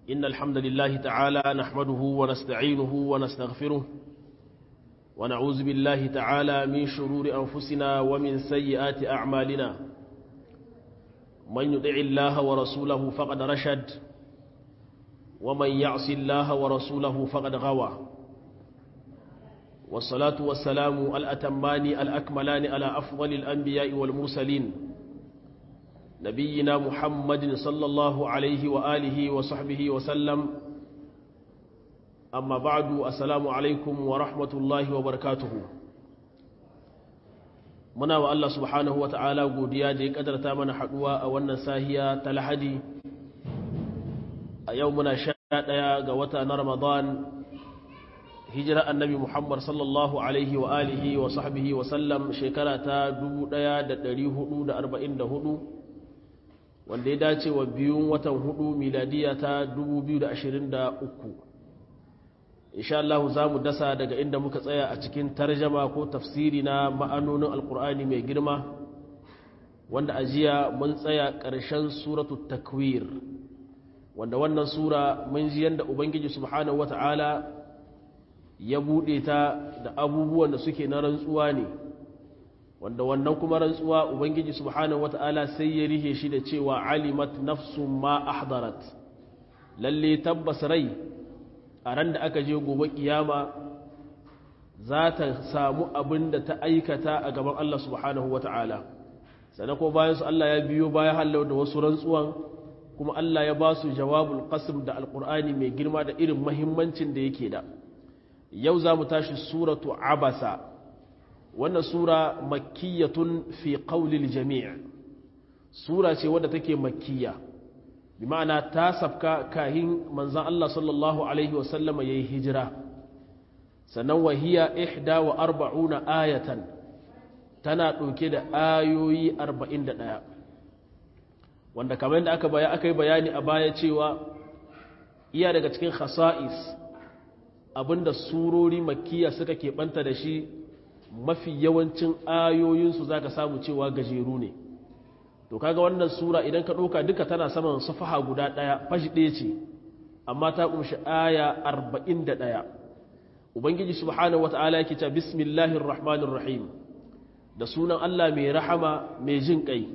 إن الحمد لله تعالى نحمده ونستعينه ونستغفره ونعوذ بالله تعالى من شرور أنفسنا ومن سيئات أعمالنا من يطع الله ورسوله فقد رشد ومن يعص الله ورسوله فقد غوى والصلاة والسلام الأتمان الأكملان على أفضل الأنبياء والمرسلين نبينا محمد صلى الله عليه وآله وصحبه وسلم أما بعد السلام عليكم ورحمة الله وبركاته muna wa Allah subhanahu wa ta'ala godiya da ya kadarta mana haduwa a wannan sahiya ta lahadi a yau muna sha ɗaya ga wata na ramadan hijira annabi muhammad sallallahu alaihi wa alihi wa sahbihi wa sallam shekara ta 1444 wanda ya dace wa biyun watan hudu miladiya ta 2023 insha Allah za mu dasa daga inda muka tsaya a cikin tarjama ko tafsiri na ma'anonin alkur'ani mai girma wanda ajiya mun tsaya ƙarshen suratu takwir wanda wannan sura mun ji yadda ubangiji subhanahu wata'ala ya buɗe ta da abubuwan da suke na rantsuwa ne wanda wannan kuma rantsuwa ubangiji subhanahu wata'ala sai ya rihe shi da cewa alimat nafsun ma ahdarat lalle tabbas rai a ran da aka je gobe kiyama za ta samu abin da ta aikata a gaban Allah subhanahu wa ta'ala sannan ko bayan su Allah ya biyo bayan hallau da wasu rantsuwan kuma Allah ya ba su jawabul qasim da alqur'ani mai girma da irin mahimmancin da yake da yau za mu tashi suratu abasa wannan sura makkiyatun fi qawlil jami' sura ce wadda take makkiya bi ma'ana ta safka kahin manzan Allah sallallahu Alaihi wasallama ya yi hijira sannan wahiya ihda wa arba'una ayatan tana ɗauke da ayoyi arba'in da ɗaya wanda kamar yadda aka baya aka yi bayani a baya cewa iya daga cikin khasa'is abinda surori makiya suka keɓanta da shi mafi yawancin ayoyinsu za ka samu cewa gajeru ne to kaga wannan sura idan ka ɗauka duka tana saman safaha guda ɗaya fashi ɗaya ce amma ta ƙunshi aya arba'in da ɗaya ubangiji subhanahu wata'ala yake ta bismillahir rahmanir rahim da sunan allah mai rahama mai jin ƙai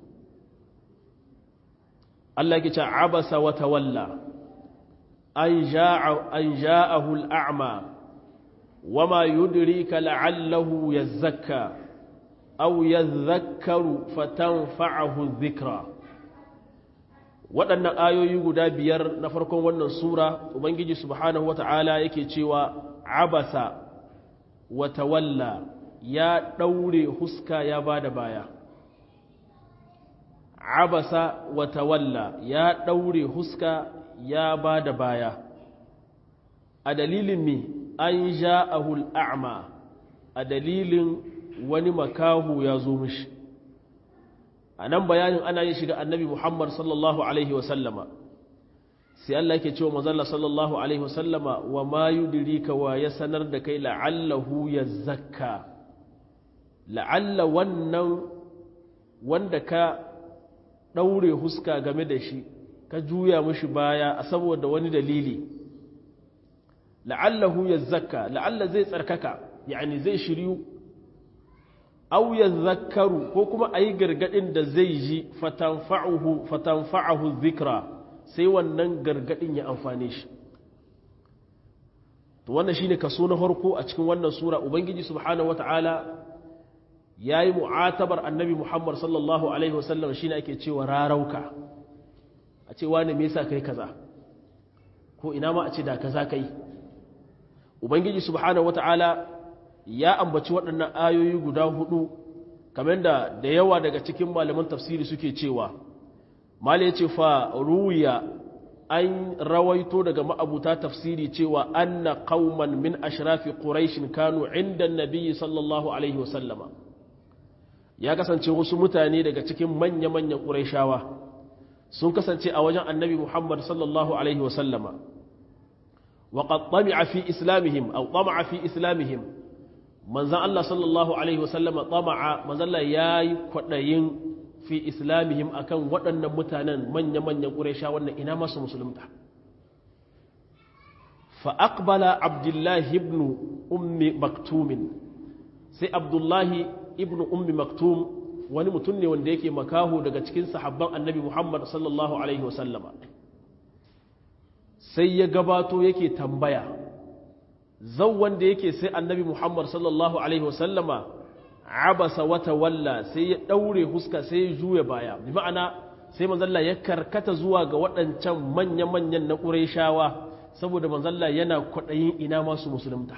allah yake ta abasa wa tawalla an ja'ahu al'a'ma wama yudrika la'allahu yazzakka أو يذكر فتنفعه الذكرى waɗannan ayoyi guda biyar na farkon wannan sura ubangiji subhanahu wata'ala yake cewa abasa wa tawalla ya ɗaure huska ya ba da baya abasa wa tawalla ya ɗaure huska ya ba da baya a dalilin mi an ja'ahul a'ma a dalilin wani makahu ya zo mishi a nan bayanin ana yin shiga annabi muhammad sallallahu alaihi wasallama sai Allah yake cewa mazalla sallallahu alaihi wasallama wa ma yudrika wa ya sanar da kai la'allahu ya zakka la'alla wannan wanda ka ɗaure huska game da shi ka juya mishi baya a saboda wani dalili la'allahu ya zakka la'alla zai tsarkaka yani zai shiryu aw yadhakkaru ko kuma ayi gargadin da zai ji fatanfa'uhu fatanfa'uhu dhikra sai wannan gargadin ya amfane shi to wannan shine kaso na farko a cikin wannan sura ubangiji subhanahu wata'ala yayi mu'atabar annabi Muhammad sallallahu alaihi wasallam shine ake cewa rarauka a ce wani me yasa kai kaza ko ina ma a ce da kaza kai ubangiji subhanahu wata'ala ya ambaci waɗannan ayoyi guda hudu kamar da da yawa daga cikin malaman tafsiri suke cewa mala ya ce fa ruya an rawaito daga ma'abuta tafsiri cewa anna qauman min ashrafi quraish kanu inda nabiyyi sallallahu alaihi wasallama ya kasance wasu mutane daga cikin manya-manyan quraishawa sun kasance a wajen annabi muhammad sallallahu alaihi wasallama wa qad tami'a fi islamihim aw tama'a fi islamihim manzan Allah sallallahu Alaihi wasallama tsama'a manzalla ya yi kwaɗayin fi islamihim akan waɗannan mutanen manya-manyan ƙuresha wannan ina masu musulunta fa aqbala abdullahi ibn ummi maktumin sai abdullahi ibn ummi maktum wani mutum ne wanda yake makaho daga cikin sahabban annabi muhammad sallallahu alaihi wasallama sai ya gabato yake tambaya zau wanda yake sai annabi muhammad sallallahu alaihi wasallama abasa wata walla sai ya daure huska sai ya juya baya bi ma'ana sai manzalla ya karkata zuwa ga waɗancan manya-manyan na ƙurayshawa saboda manzalla yana kwaɗayin ina masu musulunta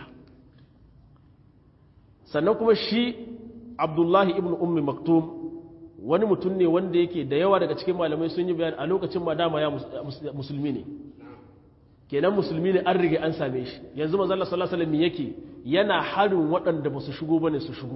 sannan kuma shi abdullahi ibn ummi maktum wani mutum ne wanda yake da yawa daga cikin malamai sun yi bayani a lokacin ma dama ya musulmi ne kenan musulmi ne an rige an same shi yanzu manzalla sallallahu alaihi wasallam yake yana harin waɗanda ba su shigo bane su shigo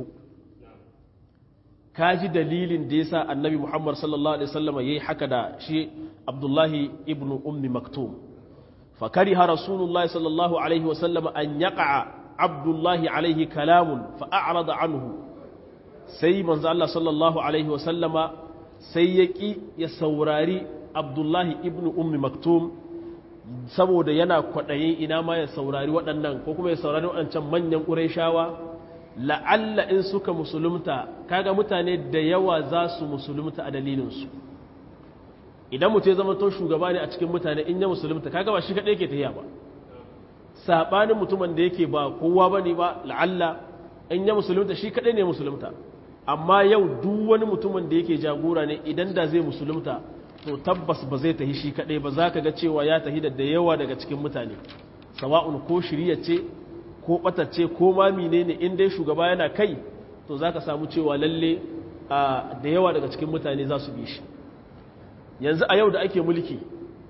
kaji dalilin da yasa annabi Muhammad sallallahu alaihi wasallam yayi haka da shi Abdullahi ibn Ummi Maktum fa kariha Rasulullah sallallahu alaihi wasallam an yaqa Abdullahi alaihi kalamun fa a'rada anhu sai manzo Allah sallallahu alaihi wasallam sai yaki ya saurari Abdullahi ibn Ummi Maktum saboda yana kwaɗayin ina ma ya saurari waɗannan ko kuma ya saurari waɗancan manyan ƙurayshawa la'alla in suka musulunta kaga mutane da yawa za su musulunta a dalilinsu idan mutum ya zama to shugaba ne a cikin mutane in ya musulunta kaga ba shi kaɗai ke tafiya ba saɓanin mutumin da yake ba kowa ba ne ba la'alla in ya musulunta shi kaɗai ne musulunta amma yau duk wani mutumin da yake jagora ne idan da zai musulunta to tabbas ba zai tahi shi kaɗai ba za ka ga cewa ya tahi da yawa daga cikin mutane sawa'un ko shirya ce ko ɓatacce ko ma mine ne in dai shugaba yana kai to za ka samu cewa lalle da yawa daga cikin mutane za su bi shi yanzu a yau da ake mulki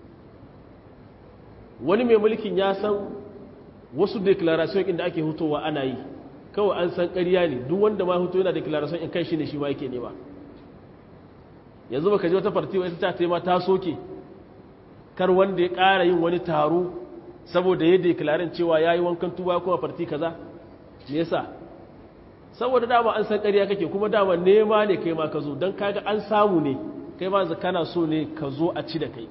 wani mai mulkin ya san wasu declaration inda ake hutowa ana yi kawai an san ƙarya ne duk wanda ma hutu yana declaration in kai shi ne shi ma yake nema yanzu baka ji wata farti wata ta taima ta soke kar wanda ya ƙara yin wani taro saboda ya deklarin cewa ya yi wankan tuba kuma farti kaza me yasa saboda dama an san ƙarya kake kuma dama nema ne kai ma ka zo don kaga an samu ne kai ma kana so ne ka zo a ci da kai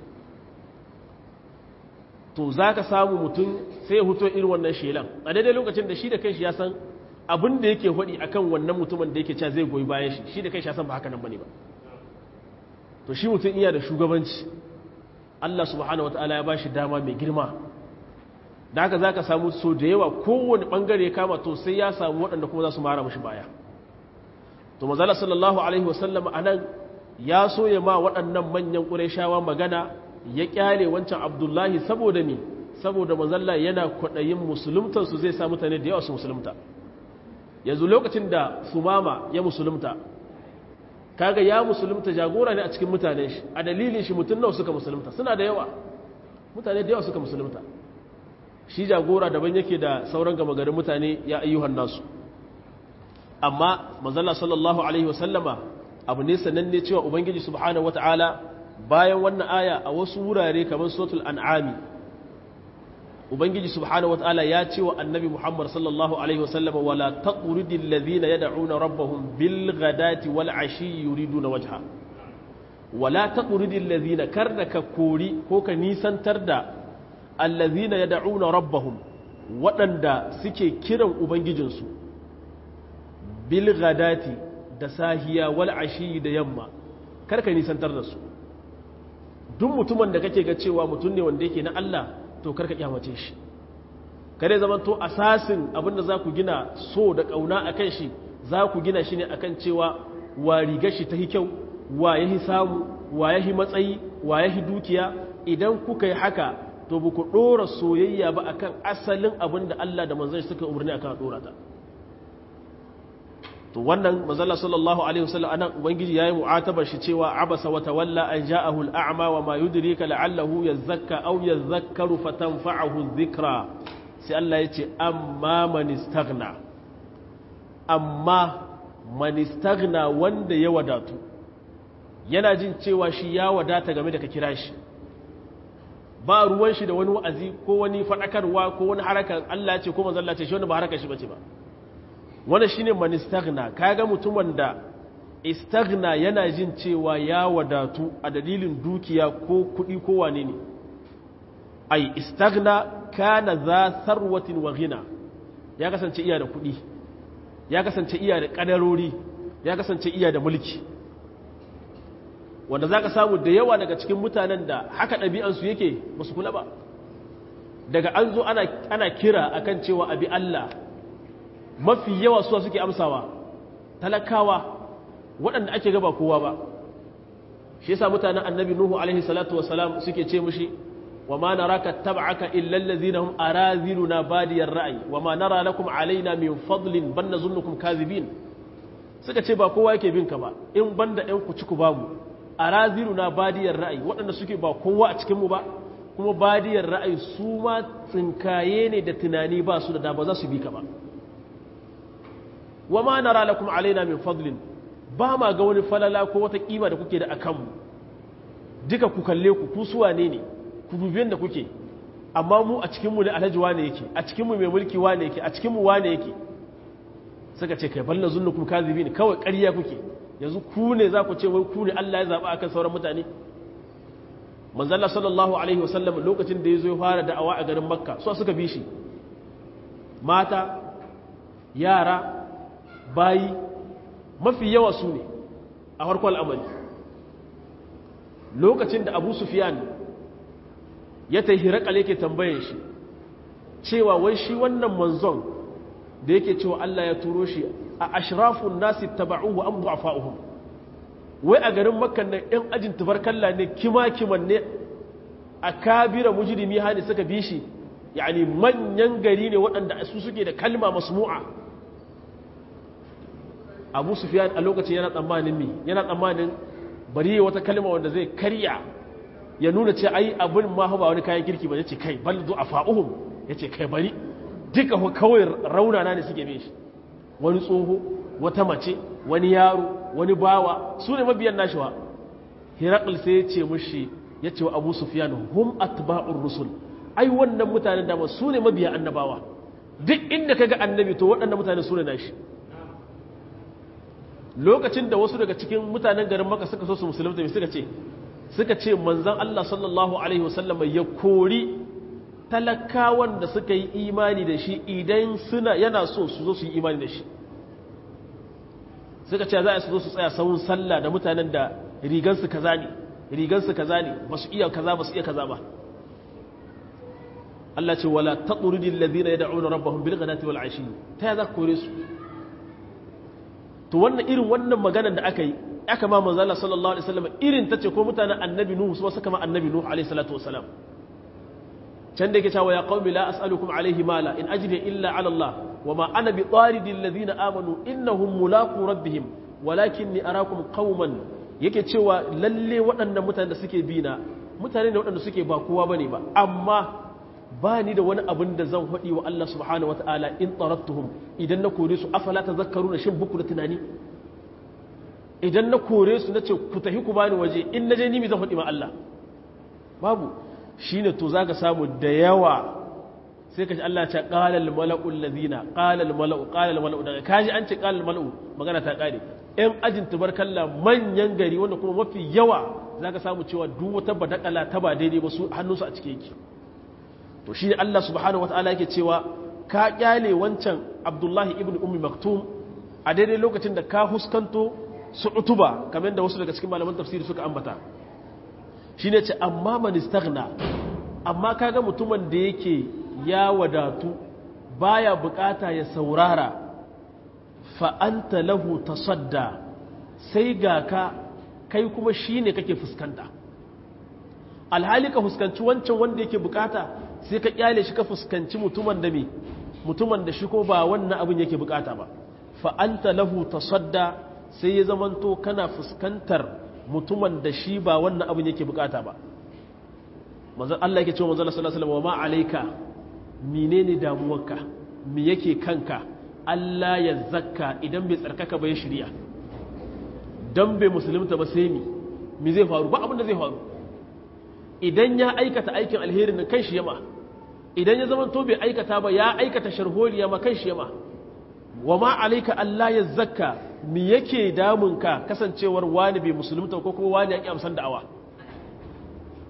to za ka samu mutum sai ya huto irin wannan shelan a daidai lokacin da shi da kanshi ya san abin da yake faɗi akan wannan mutumin da yake cewa zai goyi bayan shi shi da kanshi ya san ba haka nan bane ba to shi mutum iya da shugabanci Allah subhanahu wataala ya bashi dama mai girma da haka zaka samu so da yawa kowane bangare ya kama to sai ya samu waɗanda kuma za su mara mashi baya to manzala sallallahu alaihi wasallam anan ya so ya ma waɗannan manyan ƙurayshawa magana ya kyale wancan abdullahi saboda me saboda manzalla yana kwaɗayin musuluntar su zai sa mutane da yawa su musulunta yanzu lokacin da sumama ya musulunta kaga ya musulunta jagora ne a cikin mutane shi a dalilin shi mutum nawa suka musulunta suna da yawa mutane da yawa suka musulunta shi jagora daban yake da sauran gama garin mutane ya ayyuhan nasu amma manzala sallallahu alaihi wasallama abu ne sananne cewa ubangiji subhanahu wataala bayan wannan aya a wasu wurare kamar suratul an'ami ubangiji subhanahu wataala ya ce wa annabi muhammad sallallahu alaihi wasallama wala taqridil ladhina yad'una rabbahum bil ghadati wal ashi yuriduna wajha wala taqridil ladhina karnaka kori ko ka nisantar da allazina yad'una rabbahum waɗanda suke kiran ubangijinsu bil ghadati da sahiya wal ashi da yamma karka nisantar da su duk mutumin da kake ga cewa mutum ne wanda yake na Allah to karka kyamace shi kare zaman to asasin abinda za ku gina so da kauna akan shi za ku gina shi ne akan cewa wa rigar shi ta kyau wa yahi samu wa yahi matsayi wa yahi dukiya idan kuka yi haka to ba ku ɗora soyayya ba akan asalin abin da Allah da manzon suka umarni akan ɗora ta to wannan manzala sallallahu alaihi wasallam anan ubangiji yayi mu'atabar shi cewa abasa wa tawalla an ja'ahu al'a'ma wa ma yudrika la'allahu yazakka aw yadhakkaru fatanfa'ahu dhikra sai Allah yace amma man istaghna amma man istaghna wanda ya wadatu yana jin cewa shi ya wadata game da ka kira shi ba ruwan shi da wani wa'azi ko wani faɗakarwa ko wani harakar Allah ce ko manzon Allah ce shi wani ba harakar shi bace ba wannan shine man istaghna kaga mutumin da istaghna yana jin cewa ya wadatu a dalilin dukiya ko kuɗi ko wane ne ai istaghna kana za sarwatin wa ghina ya kasance iya da kuɗi ya kasance iya da ƙadarori ya kasance iya da mulki wanda za ka samu da yawa daga cikin mutanen da haka ɗabi'ansu yake ba su kula ba daga an zo ana kira akan cewa abi Allah mafi yawa suwa suke amsawa talakawa waɗanda ake gaba kowa ba shi yasa mutanen annabi nuhu alaihi salatu wasalam suke ce mushi wa ma naraka tab'aka illa allazina hum araziluna badiyar ra'yi wa ma nara lakum alaina min fadlin ban nazunnukum kazibin suka ce ba kowa yake bin ka ba in banda ɗan ku ci ku bamu araziluna badiyar ra'yi waɗanda suke ba kowa a cikin mu ba kuma badiyar ra'ayi su ma tsinkaye ne da tunani ba su da da ba za su bi ka ba wa ma nara lakum alaina min fadlin ba ma ga wani falala ko wata kima da kuke da akanmu duka ku kalle ku ku suwa ne ne ku dubiyan da kuke amma mu a cikinmu ne alhaji wane yake a cikinmu mai mulki wane yake a cikinmu wane yake suka ce kai balla zunnukum kazibin kawai ƙarya kuke yanzu ku ne za ku ce wai ku ne Allah ya zaba akan sauran mutane manzalla sallallahu alaihi wasallam lokacin da ya zo ya fara da'awa a garin makka so suka bi shi mata yara bayi mafi yawa su ne a farkon al'amari lokacin da abu sufiyan ya ta hirakal yake tambayin shi cewa wai shi wannan manzon da yake cewa Allah ya turo shi a ashrafun nasi taba'uhu an du'afa'uhum wai a garin makkan nan ‘yan ajin tubarkalla ne kima-kiman ne a kabira mujirimi hali suka bi shi yani manyan gari ne waɗanda su suke da kalma masmu'a abu sufiyan a lokacin yana tsammanin mi yana tsammanin bari wata kalma wanda zai karya ya nuna ce ai abin ma ba wani kayan kirki ba ya ce kai bal a fa'uhum ya ce kai bari duka kawai raunana ne suke bin shi wani tsoho wata mace wani yaro wani bawa su ne mabiyan nashiwa hirakul sai ya ce mushi ya ce wa abu sufiyan hum atba'ur rusul ai wannan mutanen dama su ne mabiyan annabawa duk inda ka ga annabi to waɗannan mutane su ne nashi lokacin da wasu daga cikin mutanen garin maka suka so su musulunta mai suka ce suka ce manzan Allah sallallahu alaihi wasallam ya kori talakawan da suka yi imani da shi idan suna yana so su zo su yi imani da shi suka ce za a su zo su tsaya sahun sallah da mutanen da rigansu kaza ne rigansu kaza ne ba su iya kaza ba su iya kaza ba Allah ce wala taqrudil ladina yad'una rabbahum bil ghadati wal ashi ta ya za ka kore su to wannan irin wannan maganar da aka yi aka ma manzo Allah sallallahu alaihi wasallam irin tace ko mutanen annabi nuhu su suka ma annabi nuhu alaihi salatu wasalam can da yake cewa ya qaumi la as'alukum alaihi mala in ajri illa ala Allah wama ana bi taridil ladina amanu innahum mulaqu rabbihim walakinni arakum qauman yake cewa lalle waɗannan mutanen da suke bi na mutane ne waɗanda suke ba kowa bane ba amma ba ni da wani abin da zan haɗi wa Allah subhanahu wata'ala in tsarattuhum idan na kore su afala ta zakaru na shin buku da tunani idan na kore su na ce ku tafi ku bani waje in na je nimi zan haɗi ma Allah babu shi ne to za ka samu da yawa sai ka ji Allah ce ƙalal mala'u lazina ƙalal mala'u ƙalal mala'u daga kaji an ce ƙalal mala'u magana ta ƙare ‘yan ajin tubarkalla manyan gari wanda kuma mafi yawa za ka samu cewa duk wata badakala ta ba daidai ba su hannunsu a cike yake to shi Allah subhanahu wata'ala yake cewa ka kyale wancan Abdullahi ibn Ummi Maktum a daidai lokacin da ka huskanto su utuba kamar da wasu daga cikin malaman tafsiri suka ambata shine ce amma man istaghna amma kaga mutumin da yake ya wadatu baya bukata ya saurara fa anta lahu tasadda sai ga ka kai kuma shine kake fuskanta alhali ka fuskanci wancan wanda yake bukata sai ka kyale shi ka fuskanci mutumin da me mutumin da shi ko ba wannan abin yake bukata ba fa anta lahu tasadda sai ya zamanto kana fuskantar mutumin da shi ba wannan abin yake bukata ba manzon Allah yake cewa manzon sallallahu alaihi wasallam wa ma alayka menene damuwarka me yake kanka Allah ya zakka idan bai tsarkaka ba ya shirya dan bai musulunta ba sai mi me zai faru ba abin da zai faru idan ya aikata aikin alheri na kan shi yama idan ya zama to bai aikata ba ya aikata sharholiya ma kan shi yama wa ma alaika Allah ya zakka mi yake damun ka kasancewar wani bai musulunta ko kuma wani ya ki amsan da'awa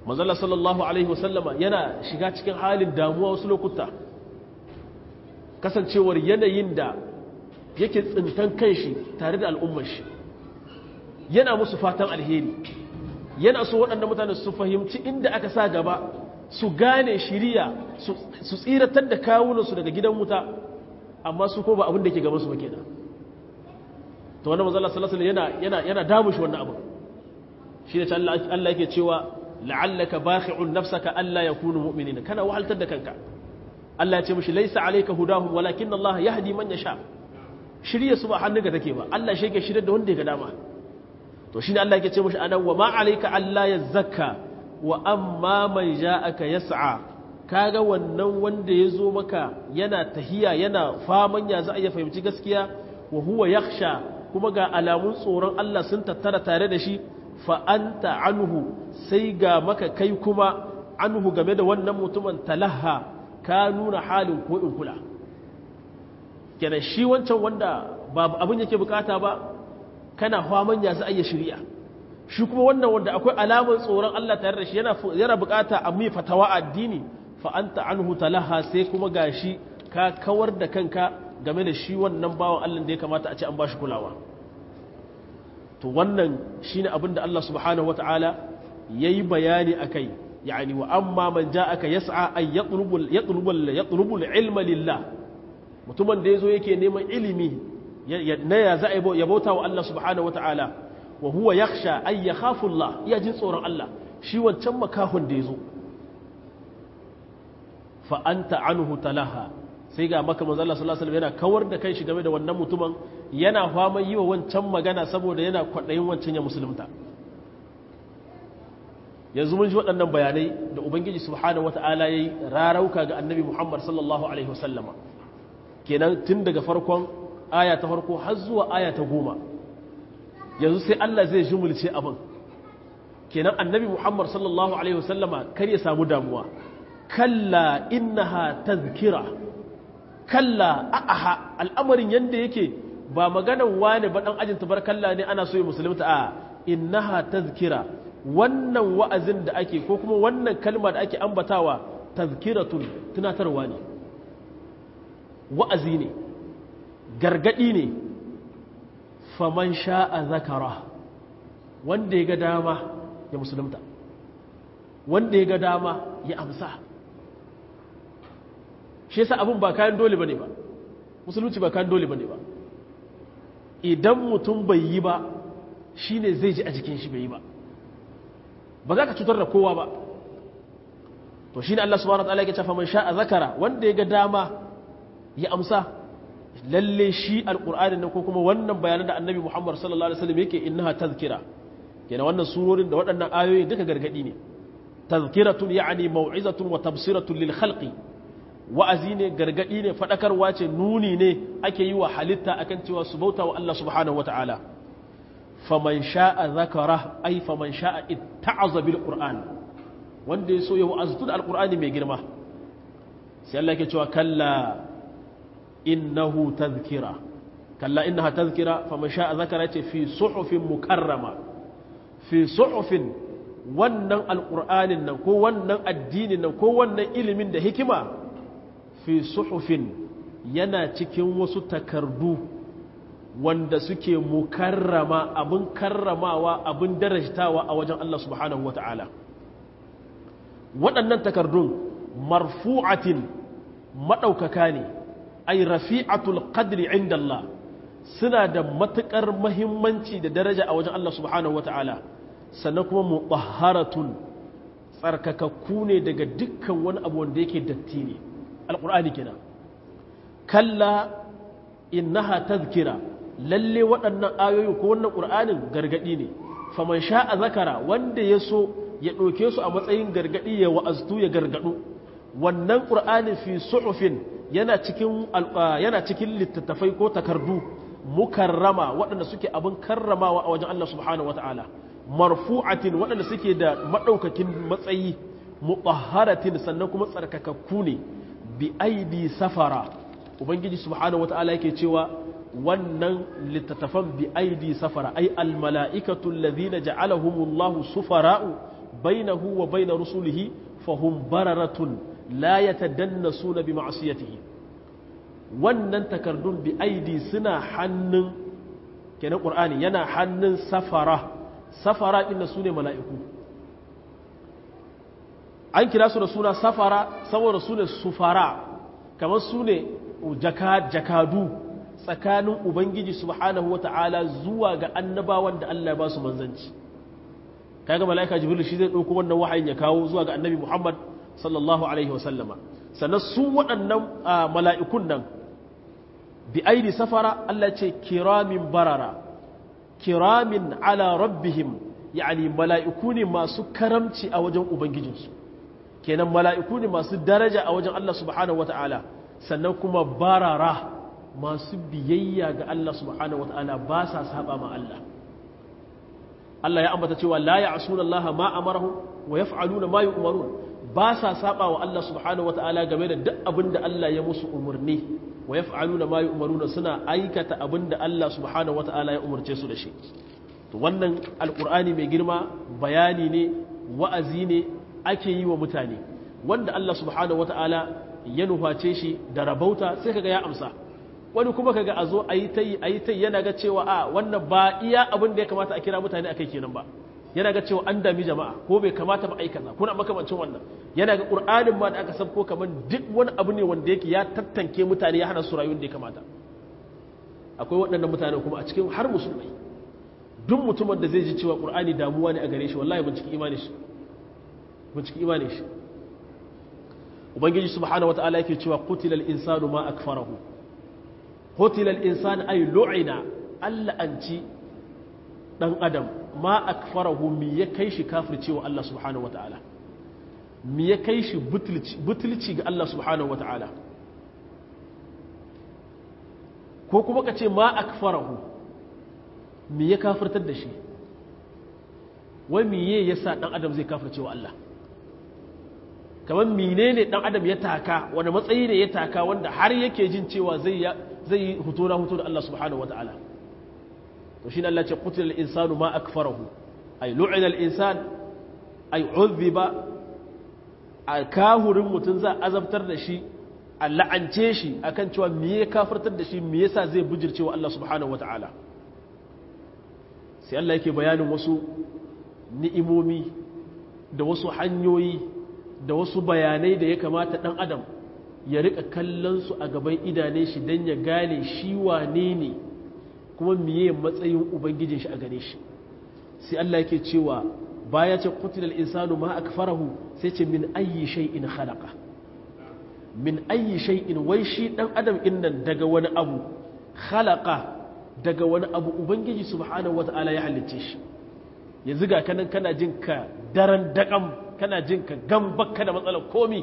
manzala sallallahu alaihi wasallama yana shiga cikin halin damuwa wasu lokuta kasancewar yanayin da yake tsintan kanshi tare da al'ummar shi yana musu fatan alheri yana so waɗanda mutane su fahimci inda aka sa gaba su gane shiriya su tsiratar da kawunansu daga gidan wuta amma su ko ba abin da ke gabansu ba kenan to wannan manzo Allah sallallahu alaihi wasallam yana yana damu shi wannan abu shi ne Allah yake cewa la'allaka bakhi'un nafsaka alla yakunu mu'minina kana wahaltar da kanka Allah ya ce mishi laysa alayka hudahum walakin Allah yahdi man yasha shirye su ba hannunka take ba Allah shi yake shirye da wanda ya ga dama to shine Allah yake ce mishi anan wa ma alayka alla yazakka wa amma man ja'aka yas'a kaga wannan wanda ya zo maka yana tahiya yana faman ya za a iya fahimci gaskiya wa huwa yakhsha kuma ga alamun tsoron Allah sun tattara tare da shi fa anta anhu sai ga maka kai kuma anhu game da wannan mutumin talaha ka nuna halin ko in kula kenan shi wancan wanda ba abin yake bukata ba kana faman ya za a iya shirya shi kuma wannan wanda akwai alamar tsoron Allah tare da shi yana bukata a mai fatawa addini fa anta anhu talaha sai kuma gashi ka kawar da kanka game da shi wannan bawan Allah da ya kamata a ce an bashi kulawa to wannan shine abin da Allah subhanahu wataala yayi bayani akai yani wa amma man ja'aka yas'a ay yatlubul yatlubul yatlubul ilma lillah mutumin da yazo yake neman ilimi na ya za ya bauta wa Allah subhanahu wataala wa huwa yakhsha ay yakhafu Allah ya jin tsoron Allah shi wancan makahun da yazo fa anta anhu talaha sai ga maka manzo Allah sallallahu alaihi wasallam yana kawar da kai shi game da wannan mutumin yana fama yi wa wancan magana saboda yana kwadayin wancan ya musulunta yanzu mun ji waɗannan bayanai da ubangiji subhanahu wataala yayi rarauka ga annabi Muhammad sallallahu alaihi wasallama kenan tun daga farkon aya ta farko har zuwa aya ta goma yanzu sai Allah zai jumulce abin kenan annabi Muhammad sallallahu alaihi wasallama kar ya samu damuwa kalla innaha tazkira kalla a'aha al'amarin yanda yake ba maganan wane ba dan ajin tabarkalla ne ana so ya musulunta a innaha tazkira wannan wa'azin da ake ko kuma wannan kalma da ake ambatawa tazkiratun tunatarwa ne wa'azi ne gargadi ne faman sha'a zakara wanda ya ga dama ya musulunta wanda ya ga dama ya amsa shi yasa abin ba kayan dole bane ba musulunci ba kayan dole bane ba idan mutum bai yi ba shine zai ji a jikin shi bai yi ba ba za ka cutar da kowa ba to shine Allah subhanahu wa ta'ala yake cewa man sha'a zakara wanda ya ga dama ya amsa lalle shi alqur'anin nan ko kuma wannan bayanan da annabi Muhammad sallallahu alaihi wasallam yake innaha tazkira kenan wannan surorin da waɗannan ayoyi duka gargadi ne tazkiratun ya'ani mau'izatun wa tabsiratun lil khalqi wa'azi ne gargadi ne fadakarwa ce nuni ne ake yi wa halitta akan cewa su bauta wa Allah subhanahu wata'ala faman sha'a zakara ai faman sha'a itta'aza bil qur'an wanda ya so ya wa'aztu da alqur'ani mai girma sai Allah yake cewa kalla innahu tazkira kalla innaha tazkira faman sha'a zakara ce fi suhufin mukarrama fi suhufin wannan alqur'anin nan ko wannan addinin nan ko wannan ilimin da hikima fi suhufin yana cikin wasu takardu wanda suke mukarrama abin karramawa abin darajtawa a wajen Allah subhanahu wa ta'ala waɗannan takardun marfu'atin maɗaukaka ne ai rafi'atul qadri inda Allah suna da matuƙar mahimmanci da daraja a wajen Allah subhanahu wa ta'ala sannan kuma mutahharatun tsarkakakku ne daga dukkan wani abu wanda yake datti ne alƙur'ani kenan kalla innaha tazkira lalle waɗannan ayoyi ko wannan ƙur'anin gargaɗi ne faman sha'a zakara wanda ya so ya ɗauke su a matsayin gargaɗi ya wa'aztu ya gargaɗu wannan ƙur'anin fi su'ufin yana cikin yana cikin littattafai ko takardu mukarrama waɗanda suke abin karramawa a wajen Allah subhanahu wata'ala marfu'atin waɗanda suke da maɗaukakin matsayi mutahharatin sannan kuma tsarkakakku ne bi aidi safara ubangiji subhanahu wata'ala yake cewa wannan littattafan bi aidi safara ai almala'ikatu alladhina ja'alahumullahu sufara'u bainahu wa bain rusulihi fahum bararatun la yatadannasuna bi ma'siyatihi wannan takardun bi aidi suna hannun kenan qur'ani yana hannun safara safara inda sune mala'iku an kira su da suna safara saboda su ne sufara kamar su ne jakadu tsakanin ubangiji subhanahu wa ta'ala zuwa ga annabawan da Allah ya ba su manzanci kaga mala'ika jibril shi zai ɗauko wannan wahayin ya kawo zuwa ga annabi muhammad sallallahu alaihi wasallama sannan su waɗannan mala'ikun nan bi aidi safara Allah ce kiramin barara kiramin ala rabbihim yani mala'iku ne masu karamci a wajen ubangijinsu kenan mala'iku ne masu daraja a wajen Allah subhanahu wata'ala sannan kuma barara masu biyayya ga Allah subhanahu wata'ala ba sa saba ma Allah Allah ya ambata cewa la ya'suna Allah ma amarahu wa yaf'aluna ma yu'marun ba sa saba wa Allah subhanahu wata'ala game da duk abin da Allah ya musu umarni wa yaf'aluna ma yu'maruna suna aikata abin da Allah subhanahu wata'ala ya umarce su da shi to wannan alqur'ani mai girma bayani ne wa'azi ne ake yi wa mutane wanda Allah subhanahu wata'ala ya nuface shi da rabauta sai kaga ya amsa wani kuma kaga a zo a yi ta yi a yi ta yana ga cewa a wannan ba iya abin da ya kamata a kira mutane akai kenan ba yana ga cewa an dami jama'a ko bai kamata ba aikata kuna makamancin wannan yana ga qur'anin ma da aka sabko kaman duk wani abu ne wanda yake ya tattanke mutane ya hana su rayuwar da ya kamata akwai waɗannan mutane kuma a cikin har musulmai duk mutumin da zai ji cewa qur'ani damuwa ne a gare shi wallahi binciki imanin shi binciki imanin shi ubangiji subhanahu wataala yake cewa qutilal insanu ma akfarahu qutilal insanu ay lu'ina alla anci dan adam ma akfarahu mi ya kai shi kafircewa Allah subhanahu wataala mi ya kai shi butulci butulci ga Allah subhanahu wataala ko kuma ka ce ma akfarahu mi ya kafirtar da shi wai miye yasa dan adam zai kafircewa Allah kamar menene dan adam ya taka wani matsayi ne ya taka wanda har yake jin cewa zai zai yi hutu na hutu da Allah subhanahu wataala to shine Allah ya ce qutila al-insanu ma akfarahu ay lu'ina al-insan ay udhiba kahurin mutun za azabtar da shi a la'ance shi akan cewa me ya kafirtar da shi me yasa zai bujircewa Allah subhanahu wataala sai Allah yake bayanin wasu ni'imomi da wasu hanyoyi da wasu bayanai da ya kamata ɗan adam ya rika kallon su a gaban idane shi don ya gane shi wane ne kuma miye matsayin ubangijin shi a gane shi sai Allah yake cewa baya ce kutilal insanu ma akfarahu sai ce min ayyi shay'in khalaqa min ayyi shay'in wai shi dan adam innan daga wani abu khalaqa daga wani abu ubangiji subhanahu wataala ya halicce shi yanzu ga kanan kana jin ka daren daƙam kana jin ka gambakka da matsalar komi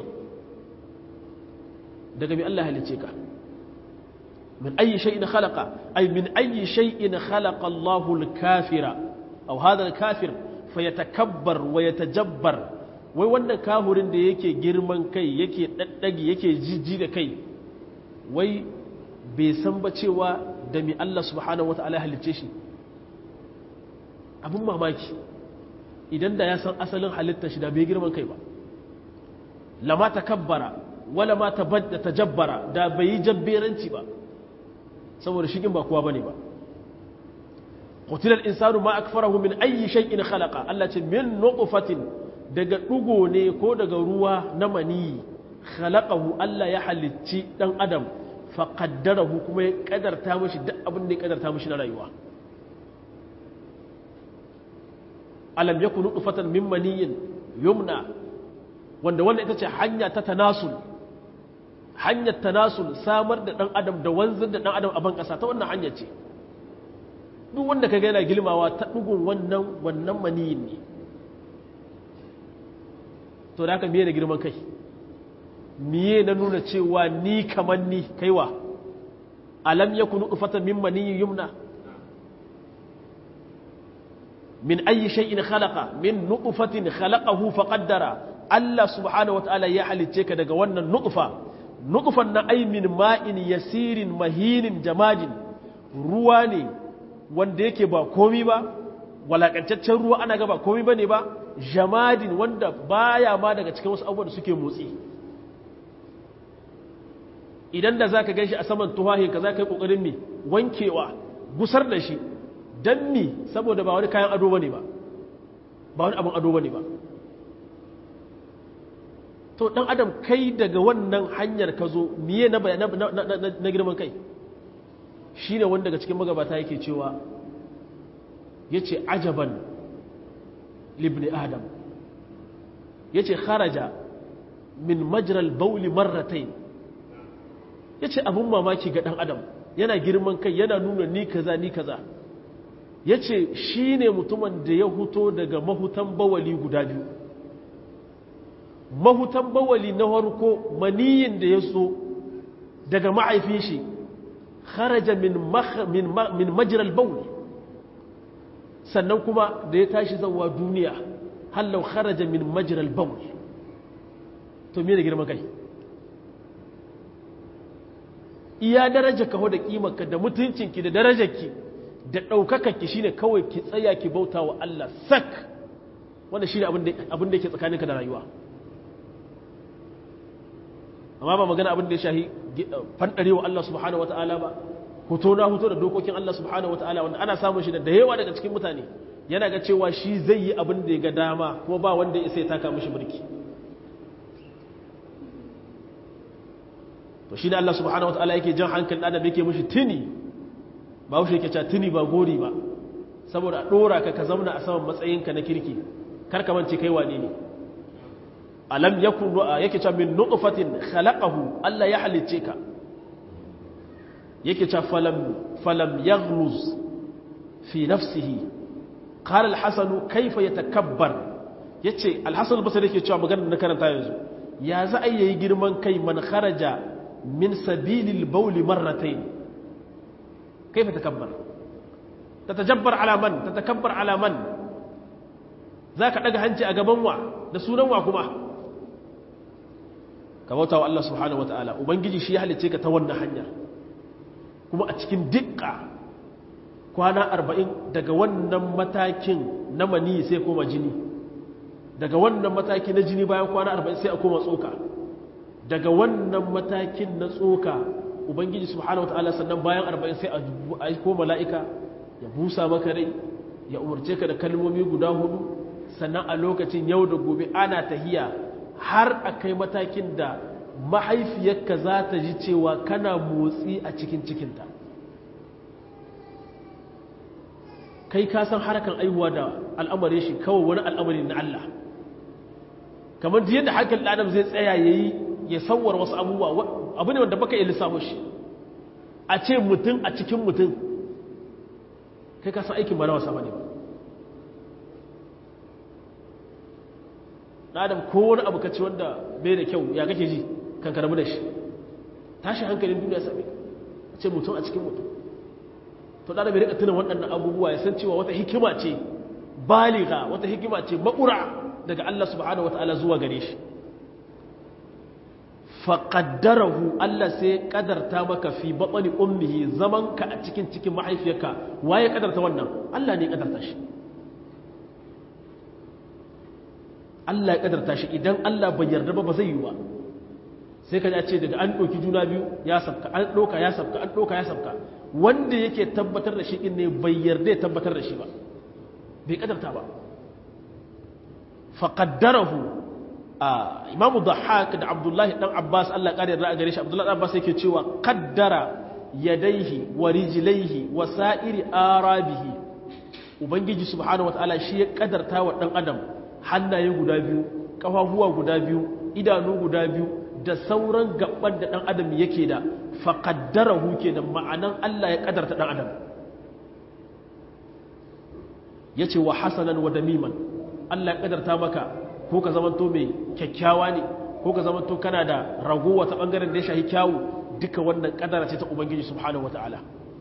daga mai Allah halice ka min ayi shay'in khalaqa ay min ayi shay'in khalaqa Allahu al-kafira aw hadha al-kafir fayatakabbar wa yatajabbar wai wannan kahurin da yake girman kai yake daddagi yake jijji da kai wai bai san ba cewa da mi Allah subhanahu wataala halice shi abin mamaki idan da ya san asalin halittar shi da bai girman kai ba lama ta kabbara wala ma ta badda ta jabbara da bai yi jabberanci ba saboda shigin ba kowa bane ba qutilar insanu ma akfarahu min ayyi shay'in khalaqa Allah ce min nutfatin daga dugo ne ko daga ruwa na mani khalaqahu Allah ya halicci dan adam fa qaddarahu kuma ya kadarta mishi duk abin da ya kadarta mishi na rayuwa alam yakun nutfatan min maniyin yumna wanda wannan ita ce hanya ta tanasul hanyar tanasul samar da dan adam da wanzar da dan adam a ban kasa ta wannan hanya ce duk wanda kaga yana gilmawa ta dugun wannan wannan maniyin ne to da haka miye da girman kai miye na nuna cewa ni kamar ni kaiwa alam yakun nutfatan min maniyin yumna من أي شيء خلق من نطفة خلقه فقدر الله سبحانه وتعالى يحل تيك دغ wannan nutfa nutfan na ay min ma'in yasirin mahinin jamajin ruwa ne wanda yake ba komi ba walakantaccen ruwa ana gaba komai bane ba jamadin wanda baya ma daga cikin wasu abubuwan da suke motsi idan da zaka ganshi a saman tuwahin ka zaka yi kokarin mi wankewa gusar da shi dan mi saboda ba wani kayan ado bane ba ba wani abin ado bane ba to dan adam kai daga wannan hanyar ka zo miye na na girman kai shine wanda daga cikin magabata yake cewa yace ajaban libni adam yace kharaja min majral bauli marratayn yace abun mamaki ga dan adam yana girman kai yana nuna ni kaza ni kaza yace shine mutumin da ya huto daga mahutan bawali guda biyu mahutan bawali na farko maniyin da ya so daga ma'aifin shi kharaja min min min majral bauli sannan kuma da ya tashi zawa duniya hallau kharaja min majral bawl to me da girman kai iya daraja ka da kimarka da mutuncinki da darajarki da ɗaukakarki shine kawai ki tsaya ki bauta wa Allah sak wanda shine abin da yake tsakaninka da rayuwa amma ba magana abin da ya shahi fandarewa Allah subhanahu wataala ba hoto na hoto da dokokin Allah subhanahu wataala wanda ana samun shi da yawa daga cikin mutane yana ga cewa shi zai yi abin da ya ga dama kuma ba wanda ya sai taka mishi birki to shi ne Allah subhanahu wataala yake jan hankalin adam yake mishi tuni ba wuce yake cewa tuni ba gori ba saboda a dora ka ka zauna a saman matsayinka na kirki kar ka mance kai wane ne alam yakun yake cewa min nutfatin khalaqahu Allah ya halicce ka yake cewa falam falam yaghluz fi nafsihi qala al-hasan kayfa yatakabbar yace al-hasan al-basri yake cewa maganar na karanta yanzu ya za a yi girman kai man kharaja min sabilil bawli marratayn kayfa takabbar tatajabbar ala man tatakabbar ala man zaka daga hanci a gaban wa da sunan wa kuma ka bauta wa Allah subhanahu wataala ubangiji shi ya halice ka ta wannan hanya kuma a cikin dukka kwana arba'in daga wannan matakin na mani sai koma jini daga wannan mataki na jini bayan kwana arba'in sai a koma tsoka daga wannan matakin na tsoka ubangiji subhanahu wataala sannan bayan arba'in sai a koma mala'ika ya busa maka rai ya umarce ka da kalmomi guda hudu sannan a lokacin yau da gobe ana tahiya har a kai matakin da mahaifiyarka za ta ji cewa kana motsi a cikin cikinta kai ka san harkan aihuwa da al'amari shi kawai wani al'amari na Allah kamar da yadda hakan adam zai tsaya ya yi ya sauwar wasu abubuwa abu ne wanda baka iya lissafo shi a ce mutum a cikin mutum kai ka san aikin ba na wasa ba ne ba adam ko wani abu kaci wanda bai da kyau ya kake ji kan karamu da shi tashi hankalin duniya sami a ce mutum a cikin mutum to da bai rika tuna waɗannan abubuwa ya san cewa wata hikima ce baliga wata hikima ce makura daga Allah subhanahu wataala zuwa gare shi faqaddarahu Allah sai kadarta maka fi batni ummihi zaman ka a cikin cikin mahaifiyarka waye kadarta wannan Allah ne kadarta shi Allah ya kadarta shi idan Allah bai yarda ba ba zai yi ba sai ka ce daga an ɗauki juna biyu ya sabka an ɗauka ya sabka an ɗauka ya sabka wanda yake tabbatar da shi in ne bai yarda ya tabbatar da shi ba bai kadarta ba faƙaddarahu a imamu dhahak da abdullahi dan abbas Allah ya ƙari a gare shi abdullahi dan abbas yake cewa kaddara yadaihi wa rijlaihi wa sa'iri arabihi ubangiji subhanahu wataala shi ya kadarta wa dan adam hannaye guda biyu ƙafafuwa guda biyu idanu guda biyu da sauran gaban da ɗan adam yake da faƙaddarahu ke da ma'anan Allah ya ƙadarta ɗan adam ya ce wa hasanan wa damiman Allah ya ƙadarta maka ko ka zamanto mai kyakkyawa ne ko ka zamanto kana da ragowa ta ɓangaren da ya shahi kyawu duka wannan ƙadara ce ta Ubangiji subhanahu wa ta'ala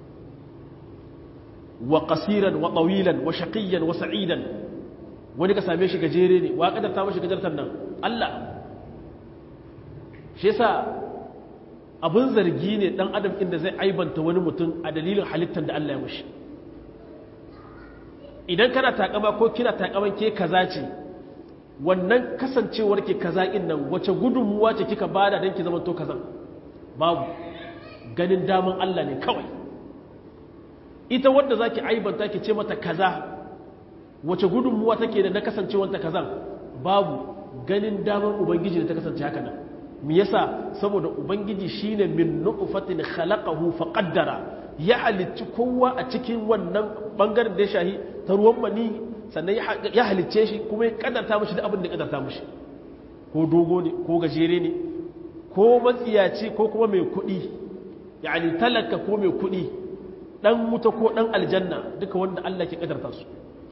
wa ƙasiran wa ɗawilan wa shaƙiyyan wa sa'idan wani ka same shi gajere ne wa kadarta mashi gajartar nan Allah shi yasa abin zargi ne dan adam inda zai aibanta wani mutum a dalilin halittar da Allah ya mashi idan kana takama ko kina takaman ke kaza ce wannan kasancewar ke kaza in nan wace gudunmuwa ce kika bada don ki zama to kazan babu ganin daman Allah ne kawai ita wanda zaki aibanta ki ce mata kaza wace gudunmuwa take da na kasancewanta kazan babu ganin daman ubangiji da ta kasance haka nan me yasa saboda ubangiji shine min nutfatin khalaqahu faqaddara ya halicci kowa a cikin wannan bangaren da ya shahi ta ruwan mani sannan ya halicce shi kuma ya kadarta mashi da abin da ya kadarta mashi ko dogo ne ko gajere ne ko matsiyaci ko kuma mai kuɗi yani talaka ko mai kuɗi ɗan wuta ko ɗan aljanna duka wanda Allah ke kadarta su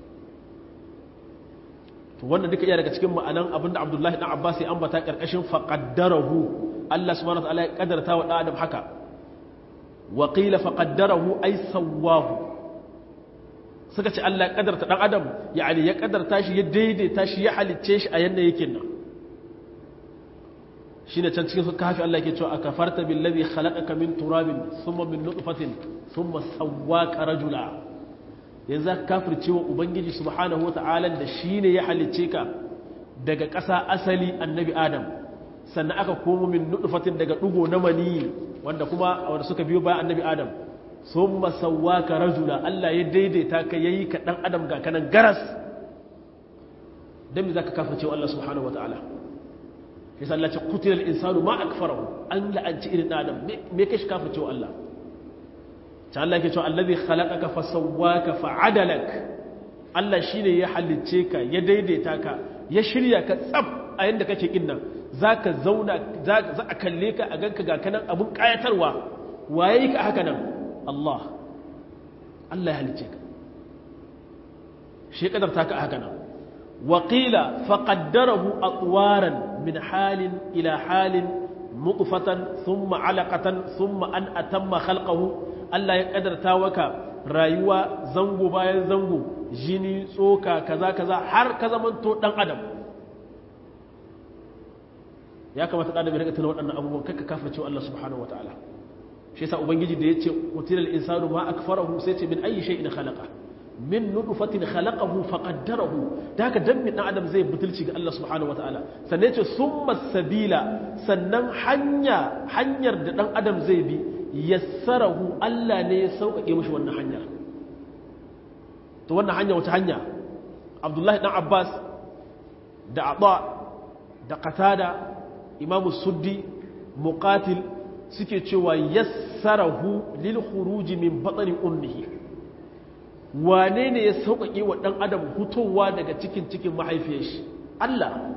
to wannan duka iya daga cikin ma'anan abinda Abdullahi dan Abbas ya ambata karkashin faqaddarahu Allah subhanahu wa ta'ala ya kadarta wa Adam haka wa qila faqaddarahu ay sawwahu suka ce Allah ya kadarta dan Adam yani ya kadarta shi ya daidaita shi ya halicce shi a yanda yake nan shine can cikin su kafi Allah yake cewa akafarta billazi khalaqaka min turabin thumma min nutfatin thumma sawwaka rajula yanzu ka kafirce wa ubangiji subhanahu wata'ala da shine ya halicce ka daga ƙasa asali annabi adam sannan aka komo min nutfatin daga dugo na mani wanda kuma wanda suka biyo bayan annabi adam thumma sawwaka rajula Allah ya daidaita ka yayi ka dan adam ga kanan garas dan me zaka kafirce wa Allah subhanahu wata'ala yasa Allah ya ce qutila al-insanu ma akfarahu an la'anci irin adam me kashi kafirce wa Allah ta Allah ke cewa allazi khalaqaka fasawwaka fa'adalak Allah shine ya halicce ka ya daidaita ka ya shirya ka tsaf a yanda kake kin nan zaka zauna za a kalle ka a ganka ga kanan abun kayatarwa waye ka haka nan Allah Allah ya halicce ka shi kadarta ka haka nan wa qila faqaddarahu atwaran min halin ila halin nutfatan thumma alaqatan thumma an atamma khalqahu Allah ya kadarta waka rayuwa zango bayan zango jini tsoka kaza kaza har ka zamanto dan adam ya kamata dan adam ya rika tuna waɗannan abubuwan kakka kafirce Allah subhanahu wataala shi yasa ubangiji da yace qutilal insanu ma akfarahu sai ce min ayi shay'in khalaqa min nutfatin khalaqahu faqaddarahu da haka dan min dan adam zai butulci ga Allah subhanahu wataala sannan yace summa sabila sannan hanya hanyar da dan adam zai bi yassarahu Allah ne ya sauƙaƙe mashi wannan hanya to wannan hanya wata hanya Abdullahi dan Abbas da Aba da Qatada Imam Suddi Muqatil suke cewa yassarahu lil khuruj min batni ummihi wane ne ya sauƙaƙe wa dan adam hutowa daga cikin cikin mahaifiyar shi Allah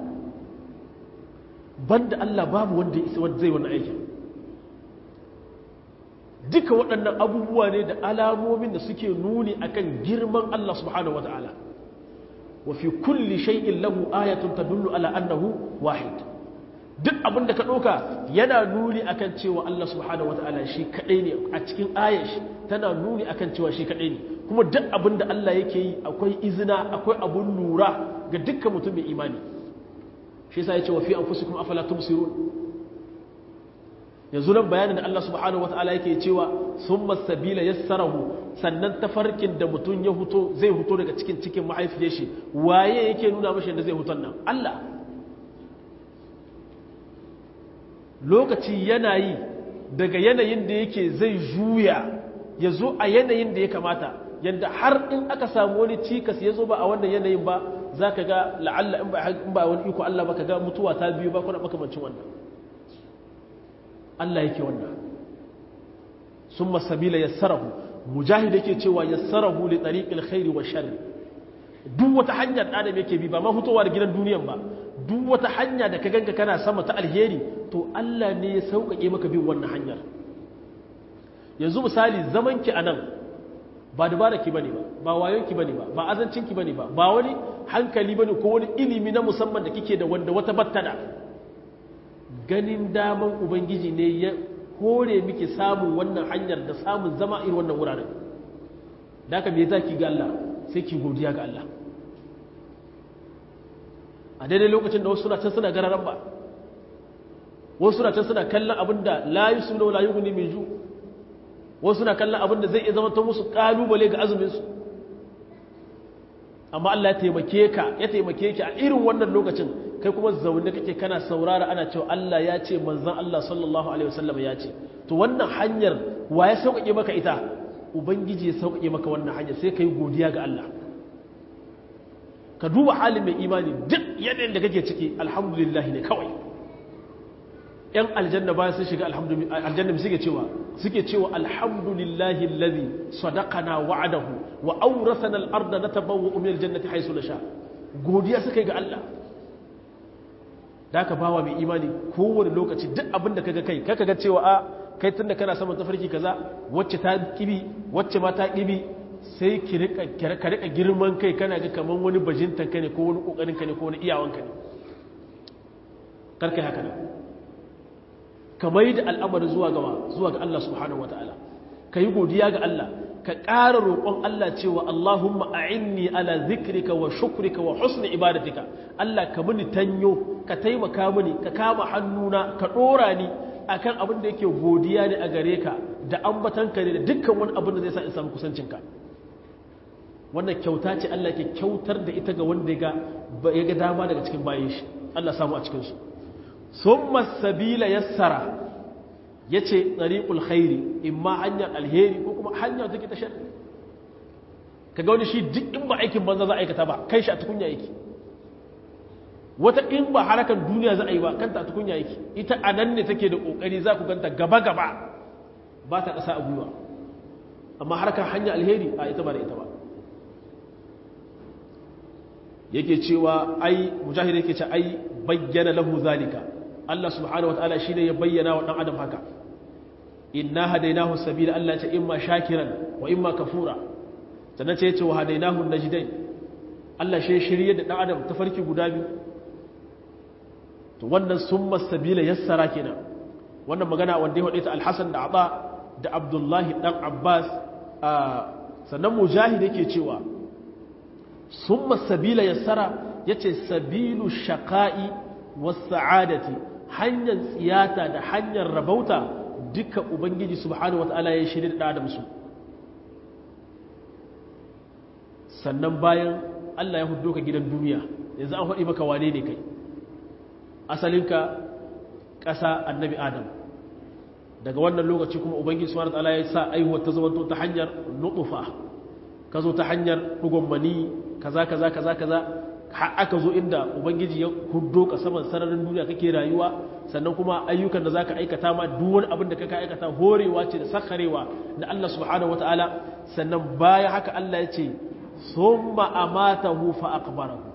banda Allah babu wanda zai wannan aikin duka waɗannan abubuwa ne da alamomin da suke nuni akan girman Allah subhanahu wata'ala wa fi kulli shay'in lahu ayatun tadullu ala annahu wahid duk abin da ka ɗauka yana nuni akan cewa Allah subhanahu wata'ala shi kaɗai ne a cikin ayar shi tana nuni akan cewa shi kaɗai ne kuma duk abin da Allah yake yi akwai izina akwai abun lura ga dukkan mutum mai imani shi yasa ya ce wa fi anfusikum afala tubsirun yanzu nan bayanin da Allah subhanahu wata'ala yake cewa sun masabila ya sarahu sannan tafarkin da mutum ya huto zai huto daga cikin cikin mahaifiyar shi waye yake nuna mashi da zai huton nan Allah lokaci yana yi daga yanayin da yake zai juya ya zo a yanayin da ya kamata yadda har in aka samu wani cikas ya zo ba a wannan yanayin ba za ka ga la'alla in ba wani iko Allah ba ka ga mutuwa ta biyu ba kuna makamancin wannan Allah yake wannan sun masabila yassarahu mujahid yake cewa yassarahu li tariqil khairi wa sharri duk wata hanya da adam yake bi ba ma fitowa da gidan duniyan ba duk wata hanya da ka ganka kana sama ta alheri to Allah ne ya sauƙaƙe maka bin wannan hanyar yanzu misali zaman ki anan ba dubara ki bane ba ba wayon ki bane ba ba azancin ki bane ba ba wani hankali bane ko wani ilimi na musamman da kike da wanda wata battada ganin daman ubangiji ne ya kore miki samun wannan hanyar da samun zama irin wannan wuraren da aka me zaki ga Allah sai ki godiya ga Allah a daidai lokacin da wasu suna can suna gararan ba wasu suna can suna kallon abin da la yusulu la yughni min ju wasu suna kallon abin da zai iya zama ta musu kalubale ga azumin su amma Allah ya taimake ka ya taimake ki a irin wannan lokacin kai kuma zaune kake kana saurara ana cewa Allah ya ce manzon Allah sallallahu alaihi wasallam ya ce to wannan hanyar wa ya sauƙaƙe maka ita ubangiji ya sauƙaƙe maka wannan hanyar sai kai godiya ga Allah ka duba halin mai imani duk yanayin da kake ciki alhamdulillah ne kawai yan aljanna bayan sun shiga aljanna suke cewa suke cewa alhamdulillahi allazi sadaqana wa'adahu wa awrathana al-ardha natabawwa'u min al-jannati haythu nasha godiya suka yi ga Allah da ka bawa mai imani kowane lokaci duk abin da kaga kai kaka ga cewa a kai tunda kana saman tafarki kaza wacce ta kibi wacce ma ta kibi sai ki rika ka rika girman kai kana ga kaman wani bajintan ka ne ko wani kokarin ka ne ko wani iyawan ka ne karkai haka ne kamar da al'amari zuwa gaba zuwa ga Allah subhanahu wataala kai godiya ga Allah ka ƙara roƙon Allah cewa Allahumma a'inni ala zikrika wa shukrika wa husni ibadatika Allah ka mini tanyo ka taimaka mini ka kama hannuna ka ɗora ni akan abin da yake godiya ne a gare ka da ambatanka ne da dukkan wani abin da zai sa in samu kusancinka wannan kyauta ce Allah ke kyautar da ita ga wanda ya ga dama daga cikin bayan shi Allah samu a cikinsu summa sabila yassara ya ce ɗariƙul khairi in ma hanyar alheri ko kuma hanyar take ta shari ka ga wani shi duk in ba aikin banza za a aikata ba kai shi a tukunya yake wata in ba harakan duniya za a yi ba kanta a tukunya yake ita a nan ne take da ƙoƙari za ku ganta gaba-gaba ba ta ƙasa a gwiwa amma harkar hanyar alheri a ita ba da ita ba yake cewa ai mujahid yake ce ai bayyana lahu zalika Allah subhanahu wa ta'ala shine ya bayyana wa dan adam haka inna hadainahu sabila Allah ce imma shakiran wa imma kafura sannan ce yace wa hadainahu najdain Allah shi shirye da dan adam tafarki guda biyu to wannan summa sabila yassara kenan wannan magana wanda ya hade ta al-Hasan da Aba da Abdullahi dan Abbas sannan mujahid yake cewa summa sabila yassara yace sabilu shaqa'i was sa'adati hanyar tsiyata da hanyar rabauta duka ubangiji subhanahu wata'ala ya shirya da adam su sannan bayan Allah ya hudu ka gidan duniya yanzu an faɗi maka wane ne kai asalinka ƙasa annabi adam daga wannan lokaci kuma ubangiji subhanahu wata'ala ya sa aihuwar ta zama ta hanyar nutufa ka zo ta hanyar ɗugon mani kaza kaza kaza kaza aka zo inda ubangiji ya hudo ka saman sararin duniya kake rayuwa sannan kuma ayyukan da zaka aikata ma duk wani abin da kaka aikata horewa ce da sakarewa da Allah subhanahu wataala sannan baya haka Allah ya ce summa amatahu fa aqbarahu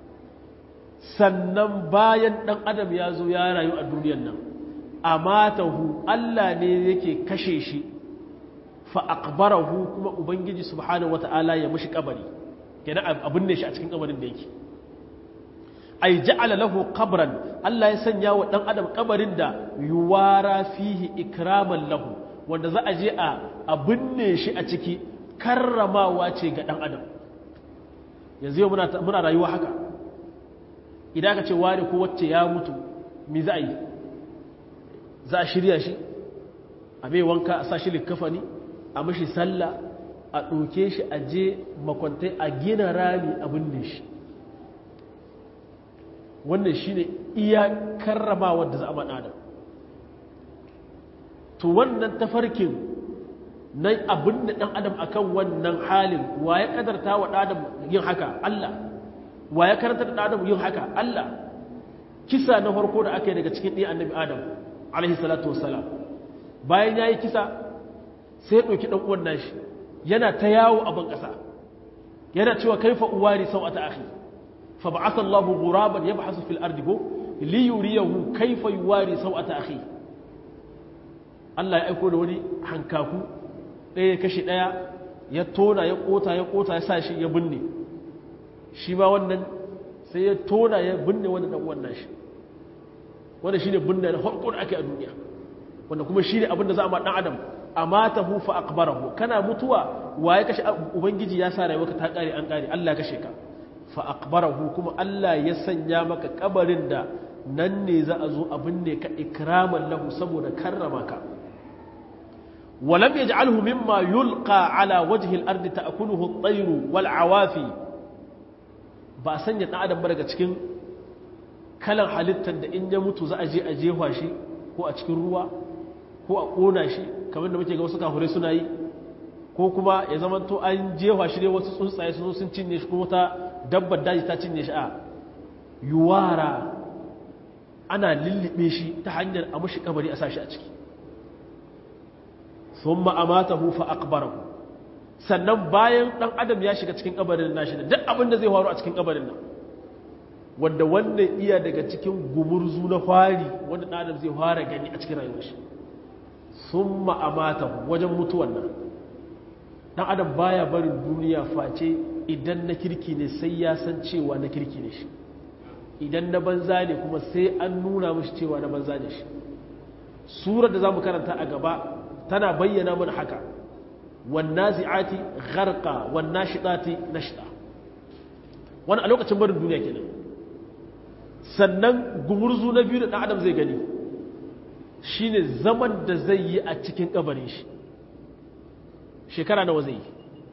sannan bayan dan adam ya zo ya rayu a duniyar nan amatahu Allah ne yake kashe shi fa aqbarahu kuma ubangiji subhanahu wataala ya mishi kabari kenan abin ne shi a cikin kabarin da yake ay ja'ala lahu qabran Allah ya sanya wa dan adam kabarin da yuwara fihi ikraman lahu wanda za a je a abinne shi a ciki karramawa ce ga dan adam yanzu yau muna muna rayuwa haka idan ka ce wani ko wacce ya mutu me za a yi za a shirya shi a mai wanka a sa shi likafani a mashi sallah a ɗauke shi a je makwantai a gina rami a binne shi wannan shi ne iya karrama da za a maɗa to wannan tafarkin na abin da ɗan adam a kan wannan halin wa ya ƙadarta wa ɗadam yin haka Allah wa ya karanta da ɗadam yin haka Allah kisa na farko da aka yi daga cikin ɗin annabi adam alaihi salatu wasalam bayan ya yi kisa sai ya ɗauki ɗan uwan nashi yana ta yawo a ban ƙasa yana cewa kaifa uwari sau a ta akhi fa ba'atha Allahu ghuraban yabhasu fil ardi go li yuriyahu kaifa yuwari sau a ta akhi Allah ya aiko da wani hankaku ɗaya ya kashe ɗaya ya tona ya ƙota ya ƙota ya sa shi ya binne shi ma wannan sai ya tona ya binne wani ɗan uwan nashi wanda shine binne na farko da ake a duniya wanda kuma shine abin da za a ma ɗan adam amatahu fa aqbarahu kana mutuwa waye kashe ubangiji ya sa rayuwarka ta kare an kare Allah ya kashe ka fa aqbarahu kuma Allah ya sanya maka kabarin da nan ne za a zo abin ne ka ikraman lahu saboda karrama ka ولم يجعله مما يلقى على وجه الأرض تأكله الطير والعوافي ba a sanya ɗan adam ba daga cikin kalan halittar da in ya mutu za a je a jefa shi ko a cikin ruwa ko a ƙona shi kamar da muke ga wasu kafurai suna yi ko kuma ya zama to an jefa shi ne wasu tsuntsaye sun sun cinye shi kuma ta dabbar daji ta cinye shi a yuwara ana lullube shi ta hanyar a mashi kabari a sashi a ciki sun ma'amata hufa akbarahu sannan bayan ɗan adam ya shiga cikin kabarin nashi da duk abin da zai faru a cikin kabarin nan wanda wannan iya daga cikin gumurzu na fari wanda ɗan adam zai fara gani a cikin rayuwar shi sun ma'amata wajen mutuwan nan ɗan adam baya barin duniya face idan na kirki ne sai ya san cewa na kirki ne shi idan na banza ne kuma sai an nuna mashi cewa na banza ne shi surar da za mu karanta a gaba tana bayyana mana haka wannan zi'ati gharqa wannan shiɗati na shiɗa wani a lokacin barin duniya kenan sannan gumurzu na biyu da ɗan adam zai gani shine zaman da zai yi a cikin ƙabarin shi shekara nawa zai yi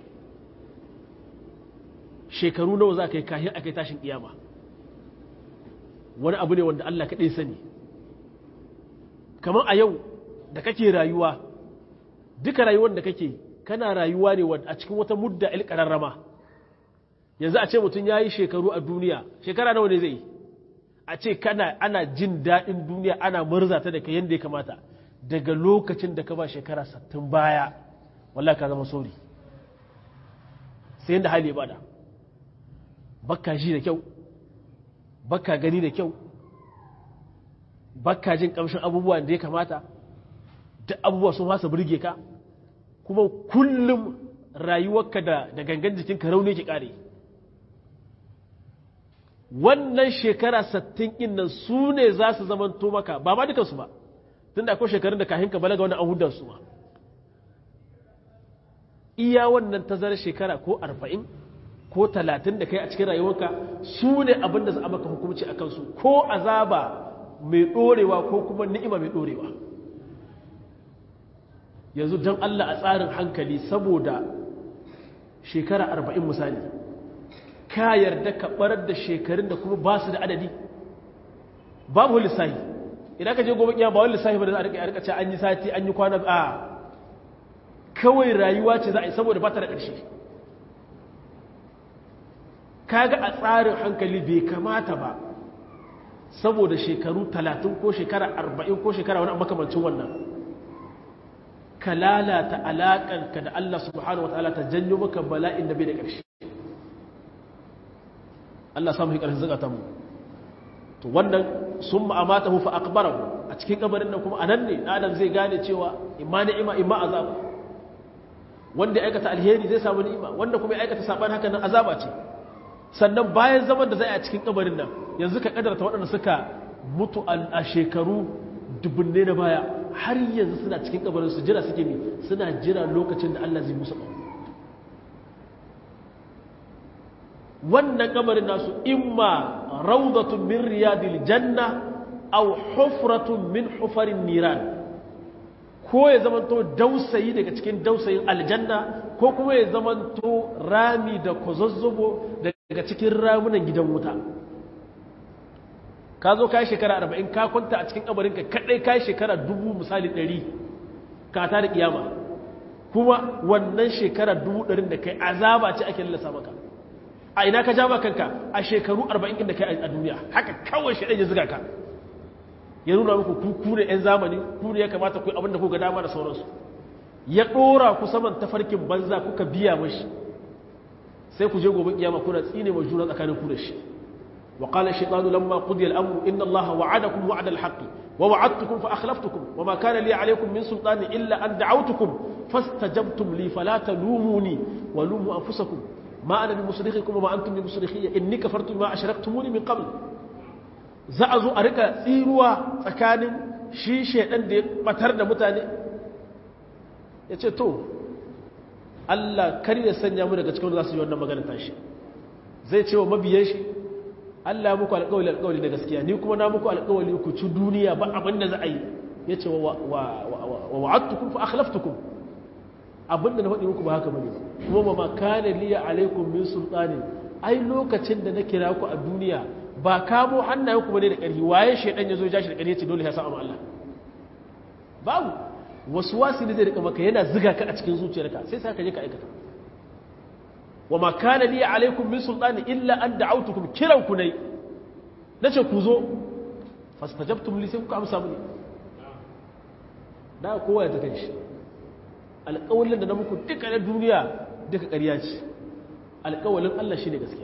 shekaru nawa za ka yi kahin a kai tashin ƙiyama wani abu ne wanda Allah kaɗai sani kamar a yau da kake rayuwa duka rayuwar da kake kana rayuwa ne a cikin wata mudda ilƙararrama yanzu a ce mutum ya yi shekaru a duniya shekara nawa ne zai yi a ce kana ana jin daɗin duniya ana murza ta da ka yadda ya kamata daga lokacin da ka ba shekara sattin baya wallah ka zama sori sai yadda hali bada bakka ji da kyau bakka gani da kyau bakka jin kamshin abubuwan da ya kamata duk abubuwa sun fasa burge ka kuma kullum rayuwarka da da gangan jikinka rauni ki kare wannan shekara sattin ɗin nan su ne za su zamanto maka ba ma dukansu ba tun da akwai shekarun da kahin ka balaga wani an hudar su ma iya wannan tazarar shekara ko arba'in ko talatin da kai a cikin rayuwarka su ne abin da za a maka hukumci a kansu ko azaba mai ɗorewa ko kuma ni'ima mai ɗorewa yanzu don Allah a tsarin hankali saboda shekara arba'in misali ka yarda ka barar da shekarun da kuma ba su da adadi babu lissahi idan ka je gobe kiyama ba wani lissahi ba da za a rika ce an yi sati an yi kwana a kawai rayuwa ce za a yi saboda ba ta da ƙarshe kaga a tsarin hankali bai kamata ba saboda shekaru talatin ko shekara arba'in ko shekara wani makamancin wannan ka lalata alaƙanka da Allah subhanahu wa ta'ala ta janyo maka bala'in da bai da ƙarshe Allah samu hikar zaka mu to wannan sun ma'amata fa akbarahu a cikin kabarin nan kuma anan ne adam zai gane cewa imma ni'ima imma azab wanda ya aikata alheri zai samu ni'ima wanda kuma ya aikata saban haka nan azaba ce sannan bayan zaman da zai a cikin kabarin nan yanzu ka kadarta waɗanda suka mutu a shekaru dubunne na baya har yanzu suna cikin kabarin su jira suke ne suna jira lokacin da Allah zai musu wannan kabarin nasu imma rawdatun min riyadil janna aw hufratun min hufarin niran ko ya zamanto dausayi daga cikin dausayin aljanna ko kuma ya zamanto rami da kozozzobo daga cikin ramunan gidan wuta ka zo kai shekara arba'in ka kwanta a cikin kabarinka kadai kai shekara dubu misali ɗari ka ta da kiyama kuma wannan shekara dubu ɗarin da kai azaba ce ake lallasa maka a ina ka jama kanka a shekaru arba'in da kai a duniya haka kawai shi ya ziga ka ya nuna muku ku ne 'yan zamani ku ne ya kamata ku abinda ku ga dama da sauransu ya ɗora ku saman tafarkin banza kuka biya mashi sai ku je gobe kiyama kuna tsine ma juna tsakanin ku da shi wa qala shaytanu lamma qudiya al-amru inna allaha wa'adakum wa'da al-haqqi wa wa'adtukum fa akhlaftukum wa ma kana li alaykum min sultani illa an da'awtukum fastajabtum li fala talumuni wa lumu anfusakum ma ana bi musrikhikum wa ma antum bi musrikhiyya inni kafartu ma ashraktumuni min qabl za a zo a rika tsiruwa tsakanin shi shaidan da ya batar da mutane ya ce to Allah kar ya sanya mu daga cikin za su yi wannan magana tashi zai ce wa mabiyan shi Allah muku alƙawali alƙawali na gaskiya ni kuma na muku alƙawali ku ci duniya ba abin da za a yi ya ce wa wa'adtukum fa akhlaftukum abin da na faɗi muku ba haka bane ba kuma ba ma kana liya alaikum min sultani ai lokacin da na kira ku a duniya ba kamo hannayen ku bane da ƙarfi waye shedan yazo ya shi da ƙarfi ce dole ya sa Allah babu wasu wasi ne zai rika maka yana ziga ka a cikin zuciyarka sai sai ka je ka aikata wa ma kana li alaikum min sultani illa an da'awtukum kiran ku nai nace ku zo fastajabtum li sai ku amsa mini da kowa ya ta kanshi alƙawalin da na muku duka na duniya duka ƙarya ce alƙawalin Allah shine gaskiya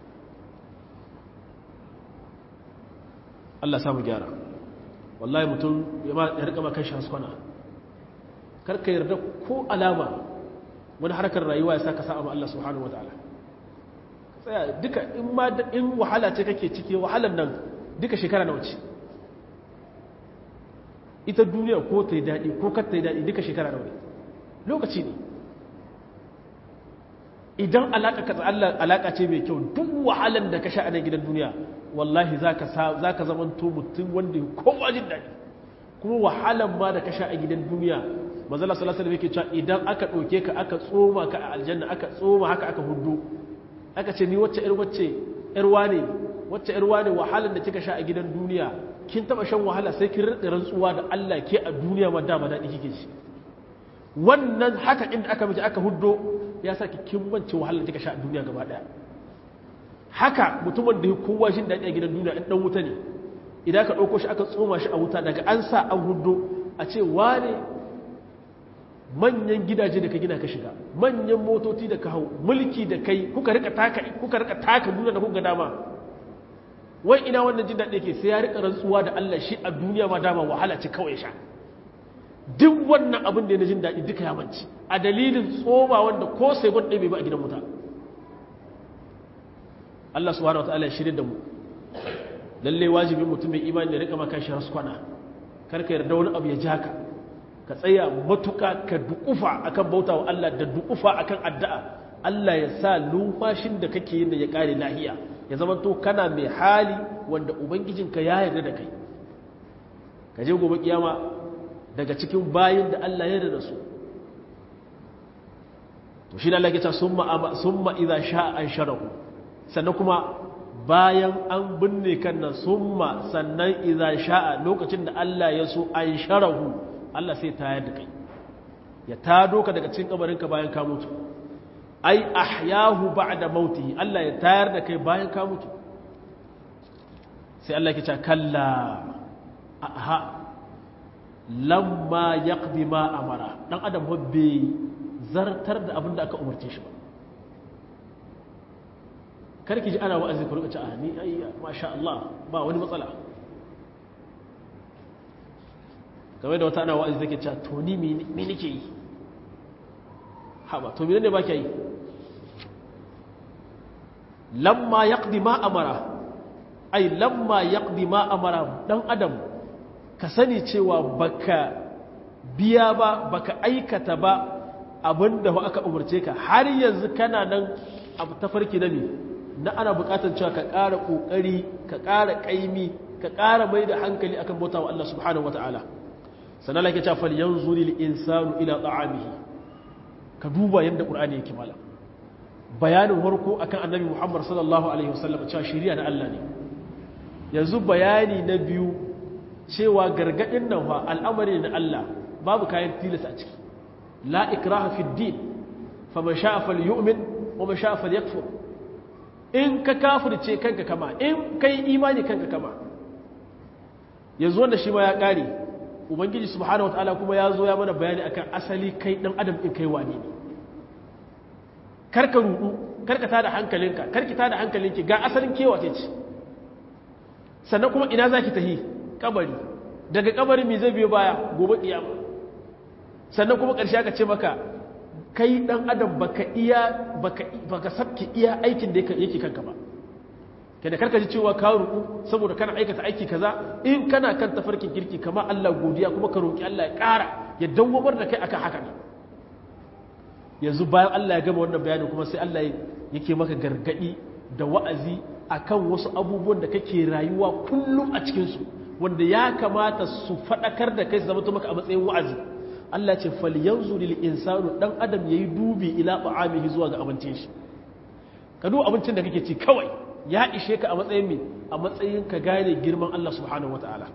Allah samu gyara wallahi mutum ya rika makan shi haskwana karka yarda ko alama wani harkar rayuwa ya sa ka sa'a Allah subhanahu wataala tsaya duka in ma in wahala ce kake ciki wahalan nan duka shekara nawa ce ita duniya ko ta yi daɗi ko kar ta yi daɗi duka shekara nawa ne lokaci ne idan alaƙa ka Allah alaƙa ce mai kyau duk wahalan da ka sha a nan gidan duniya wallahi za ka zama to mutum wanda ya kowa jin daɗi kuma wahalan ma da ka sha a gidan duniya mazala salasa da yake cewa idan aka ɗauke ka aka tsoma ka a aljanna aka tsoma haka aka hudu aka ce ni wacce ƴar wacce ƴar wane wacce ƴar wane wahalan da kika sha a gidan duniya kin taɓa shan wahala sai kin rika rantsuwa da Allah ke a duniya ma dama daɗi kike ci wannan haka inda aka miji aka huddo ya sa ki kimmanci wahalar kika sha a duniya gaba daya haka mutumin da ya kowa jin daɗi a gidan duniya in ɗan wuta ne idan ka ɗauko shi aka tsoma shi a wuta daga an sa an huddo a ce wane manyan gidaje da ka gina ka shiga manyan motoci da ka hau mulki da kai kuka rika taka kuka rika taka duniya da kuka dama wai ina wannan jin daɗi yake sai ya rika rantsuwa da Allah shi a duniya ma dama wahala ce kawai sha duk wannan abin da ya jin daɗi duka ya manci a dalilin tsoma wanda ko sai gwan ɗaya ba a gidan wuta Allah subhanahu wa ta'ala ya shirya da mu lalle wajibin mutum mai imani da rika maka shi raskwana karka yarda wani abu ya ja ka ka tsaya matuka ka dukufa akan bauta wa Allah da dukufa akan addu'a Allah ya sa lumfashin da kake yin da ya kare lahiya ya zama to kana mai hali wanda ubangijinka ya yarda da kai ka je gobe kiyama daga cikin bayin da Allah ya da su to shi ne Allah ya ce summa summa idza sha'a an sharahu sannan kuma bayan an binne kan nan summa sannan idza sha'a lokacin da Allah ya so an sharahu Allah sai tayar da kai ya tado ka daga cikin kabarin ka bayan ka mutu ai ahyahu ba'da mautihi Allah ya tayar da kai bayan ka mutu sai Allah ya ce kalla aha lamma yaqdi ma amara dan adam bai zartar da abin da aka umarce shi ba karki ji ana wa'azi ku rika ci a ni ai masha Allah ba wani matsala kamar da wata ana wa'azi take cewa to ni me nake yi ha ba to me ne ba ke yi lamma yaqdi ma amara ai lamma yaqdi ma amara dan adam ka sani cewa baka biya ba baka aikata ba abinda aka umarce ka har yanzu kana nan abu tafarki na me na ana bukatar cewa ka ƙara ƙoƙari ka ƙara ƙaimi ka ƙara mai da hankali akan bauta wa Allah subhanahu wata'ala sannan lake cewa fal yanzu lil insanu ila ta'amihi ka duba yadda qur'ani yake mala bayanin farko akan annabi Muhammad sallallahu alaihi wasallam cewa shari'a na Allah ne yanzu bayani na biyu cewa gargadin nan fa al'amari na Allah babu kayan tilasta a ciki la ikraha fid din faman sha'a falyu'min wa man sha'a falyakfur in ka kafirce kanka kama in kai imani kanka kama yanzu wanda shi ma ya kare ubangiji subhanahu wataala kuma ya zo ya mana bayani akan asali kai dan adam in kai wane ne karka rudu karka tada hankalinka karki tada hankalinki ga asalin kewa ce ce sannan kuma ina zaki tahi kabari daga kabari me zai biyo baya gobe kiyama sannan kuma ƙarshe aka ce maka kai dan adam baka iya baka baka sabki iya aikin da yake kanka ba kada karka ji cewa ka ruku saboda kana aikata aiki kaza in kana kan tafarkin kirki kama Allah godiya kuma ka roki Allah ya ƙara ya dawwamar da kai akan haka ne yanzu bayan Allah ya gama wannan bayanin kuma sai Allah yake maka gargadi da wa'azi akan wasu abubuwan da kake rayuwa kullum a cikin su wanda ya kamata su fadakar da kai su zama maka a matsayin wa'azi Allah ce falyanzu lil insanu dan adam yayi dubi ila ta'amihi zuwa ga abincin shi ka duba abincin da kake ci kawai ya ishe ka a matsayin mi a matsayin ka gane girman Allah subhanahu wata'ala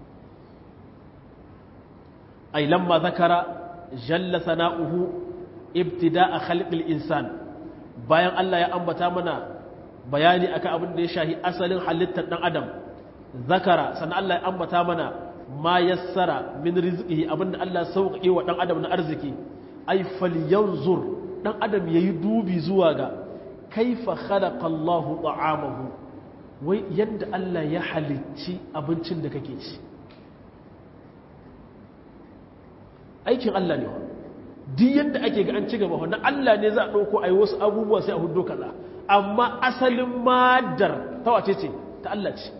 ai lamma zakara jalla sana'uhu ibtida'a khalqil insan bayan Allah ya ambata mana bayani akan abin da ya shahi asalin halittar dan adam zakara sannan Allah ya ambata mana ma yassara min rizqihi abinda Allah sauƙaƙe wa dan adam na arziki ai falyanzur dan adam yayi dubi zuwa ga kaifa khalaqa Allahu ta'amahu wai yadda Allah ya halicci abincin da kake ci aikin Allah ne duk yadda ake ga an ci gaba wannan Allah ne za a ɗauko a yi wasu abubuwa sai a hudu kaza amma asalin madar ta wace ce ta Allah ce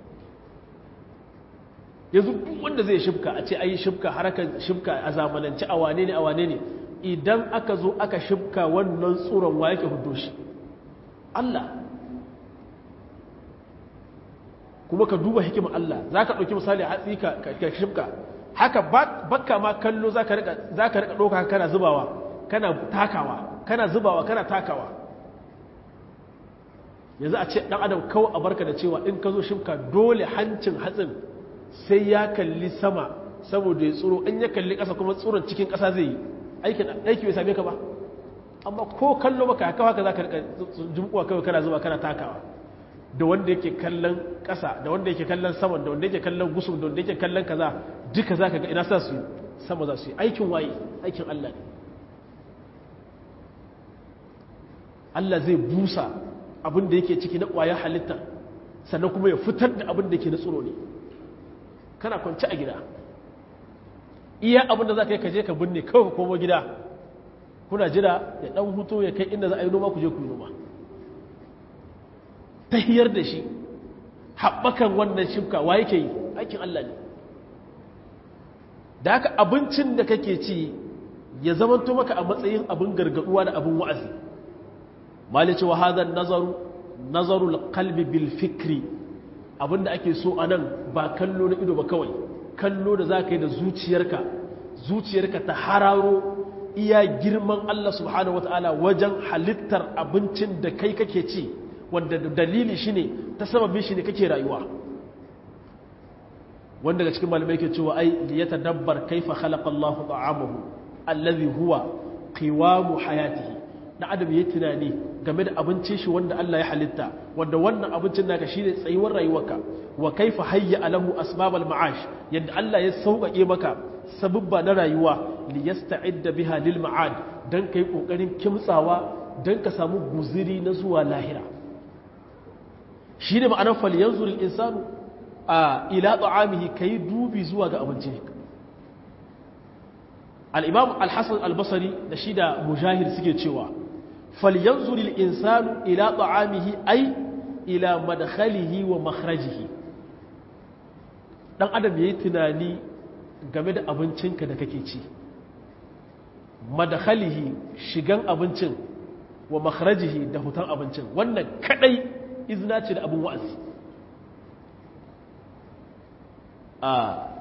yanzu duk wanda zai shifka a ce ayi shifka harakan shifka a zamanance a wane ne a wane ne idan aka zo aka shifka wannan tsoron wa yake hudu shi Allah kuma ka duba hikimar Allah za ka ɗauki misali hatsi ka shifka haka bakka ma kallo za ka rika ɗauka kana zubawa kana takawa kana zubawa kana takawa yanzu a ce ɗan adam kawo a barka da cewa in ka zo shifka dole hancin hatsin sai ya kalli sama saboda ya tsoro in ya kalli ƙasa kuma tsoron cikin ƙasa zai yi aikin aiki bai same ka ba amma ko kallo maka haka haka za ka rika jimkuwa kawai kana zuba kana takawa da wanda yake kallon ƙasa da wanda yake kallon saman da wanda yake kallon gusum da wanda yake kallon kaza duka za ka ga ina sa su sama za su yi aikin waye aikin Allah ne Allah zai busa abin da yake ciki na ƙwayar halitta sannan kuma ya fitar da abin da ke na tsoro ne kana kwanci a gida iya abin da za ka yi kaje ka binne kawai ka komo gida kuna jira ya ɗan hutu ya kai inda za a yi noma ku je ku yi noma ta hiyar da shi haɓakan wannan shimka wa yake yi aikin Allah ne da haka abincin da kake ci ya zamanto maka a matsayin abin gargaduwa da abin wa'azi malice wa hadhan nazaru nazarul qalbi bil fikri abinda ake so anan ba kallo na ido ba kawai kallo da zaka yi da zuciyarka zuciyarka ta hararo iya girman Allah subhanahu wataala wajen halittar abincin da kai kake ci wanda dalili shine ta sababin shi ne kake rayuwa wanda daga cikin malamai ke cewa ai liyatadabbar kaifa khalaqa Allahu ta'amahu allazi huwa qiwamu hayatihi da adam yayi tunani game da abincin shi wanda Allah ya halitta wanda wannan abincin naka shine tsayuwar rayuwarka wa kaifa hayya alahu asbabal ma'ash yadda Allah ya sauƙaƙe maka sababba na rayuwa li yasta'idda biha lil ma'ad dan kai kokarin kimtsawa dan ka samu guziri na zuwa lahira shine ma'anar fal yanzurul insanu a ila ta'amihi kai dubi zuwa ga abinci al-imam al-hasan al-basri da shi da mujahid suke cewa فلينظر الإنسان إلى طعامه أي إلى مدخله ومخرجه dan adam yayi tunani game da abincinka da kake ci madakhalihi shigan abincin wa makhrajihi da hutan abincin wannan kadai izna ce da abin wa'azi a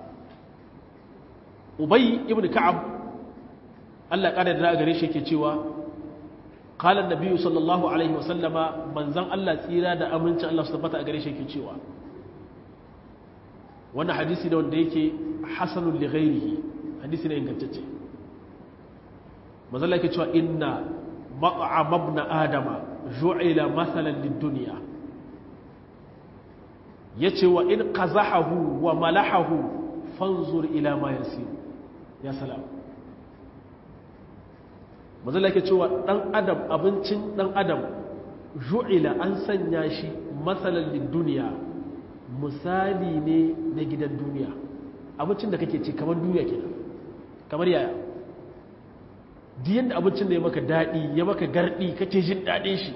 ubay ibn ka'ab Allah kada da gare shi yake cewa قال النبي صلى الله عليه وسلم من زن الله tsira da amincin Allah su tabbata a gare shi yake cewa wannan hadisi da wanda yake hasanul li ghairihi hadisi ne ingantacce manzo Allah yake cewa inna mat'am ibn adama ju'ila mathalan lid-dunya yace wa in qazahahu wa malahahu fanzur ila ma yasir ya salam mazala ke cewa ɗan adam abincin ɗan adam ju'ila an sanya shi matsalallin duniya misali ne na gidan duniya abincin da kake ci kamar duniya ke kamar yaya diyan da abincin da ya maka daɗi ya maka garɗi kake jin daɗin shi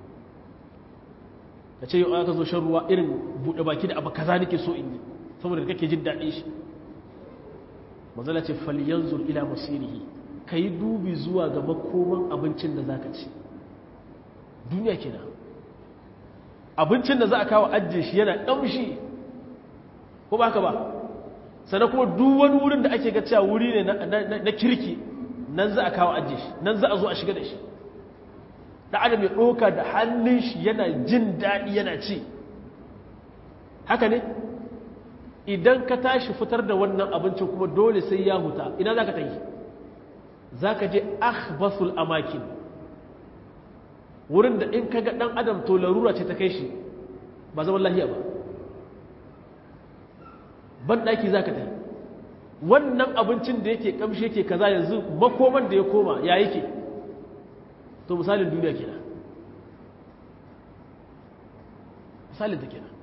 ka ce yau aka zo shan ruwa irin buɗe baki da abu kaza nake so in yi saboda kake jin daɗin shi mazala ce falyanzur ila masirihi ka yi dubi zuwa ga makoman abincin da za ka ci duniya kenan abincin da za a kawo ajiye shi yana ƙamshi ko ba ka ba sannan kuma duk wani wurin da ake ga cewa wuri ne na kirki nan za a kawo ajiye shi nan za a zo a shiga da shi da adam ya ɗoka da hannun shi yana jin daɗi yana ci haka ne idan ka tashi fitar da wannan abincin kuma dole sai ya huta ina za ka ta yi za ka je akhbasul amakin wurin da in ka ga ɗan adam to larura ce ta kai shi ba zaman lahiya ba ban ɗaki za ka ta yi wannan abincin da yake ƙamshi yake kaza yanzu makoman da ya koma ya yake to misalin duniya kenan misalin ta kenan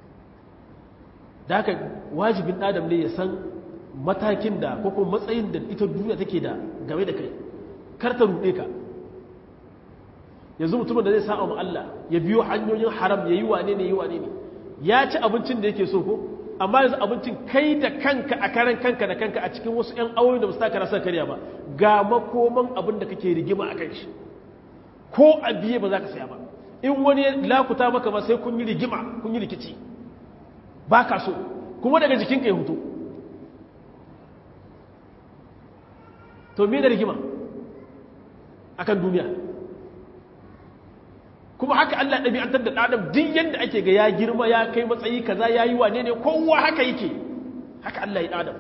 da haka wajibin adam ne ya san matakin da ko kuma matsayin da ita duniya take da game da kai kar ta ruɗe ka yanzu mutumin da zai sa mu Allah ya biyo hanyoyin haram ya yi wane ne yi wane ne ya ci abincin da yake so ko amma yanzu abincin kai da kanka a karan kanka da kanka a cikin wasu 'yan awoyi da ba su taka rasa karya ba ga makoman abin da kake rigima a kan shi ko a biye ba za ka saya ba in wani lakuta maka ba sai kun yi rigima kun yi rikici ba ka so kuma daga jikinka ya hutu to me da rigima akan duniya kuma haka Allah ɗabi'antar da ɗaɗam duk yadda ake ga ya girma ya kai matsayi kaza ya yi wane ne kowa haka yake haka Allah ya ɗaɗam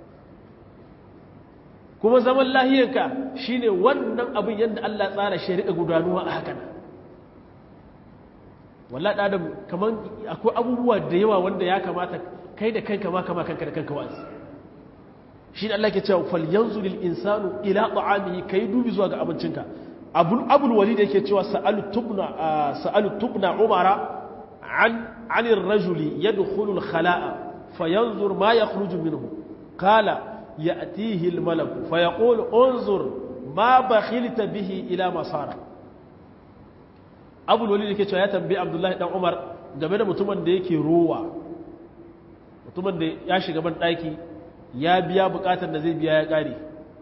kuma zaman lahiyarka shine wannan abin yadda Allah tsara shi riƙa gudanuwa a haka nan walla ɗaɗam kamar akwai abubuwa da yawa wanda ya kamata kai da kanka ma kama kanka da kanka wa'azi shi da Allah ke cewa fal yanzu lil insanu ila ta'amihi kai dubi zuwa ga abincinka abul abul walid yake cewa sa'alu tubna sa'alu tubna umara an an ar-rajuli yadkhulu al-khala'a fayanzur ma yakhruju minhu qala ya'tihi al-malak fayaqulu unzur ma bakhilta bihi ila ma sara abul walid yake cewa ya tambayi abdullahi dan umar game da mutumin da yake rowa mutumin da ya shiga ban daki ya biya bukatar da zai biya ya kare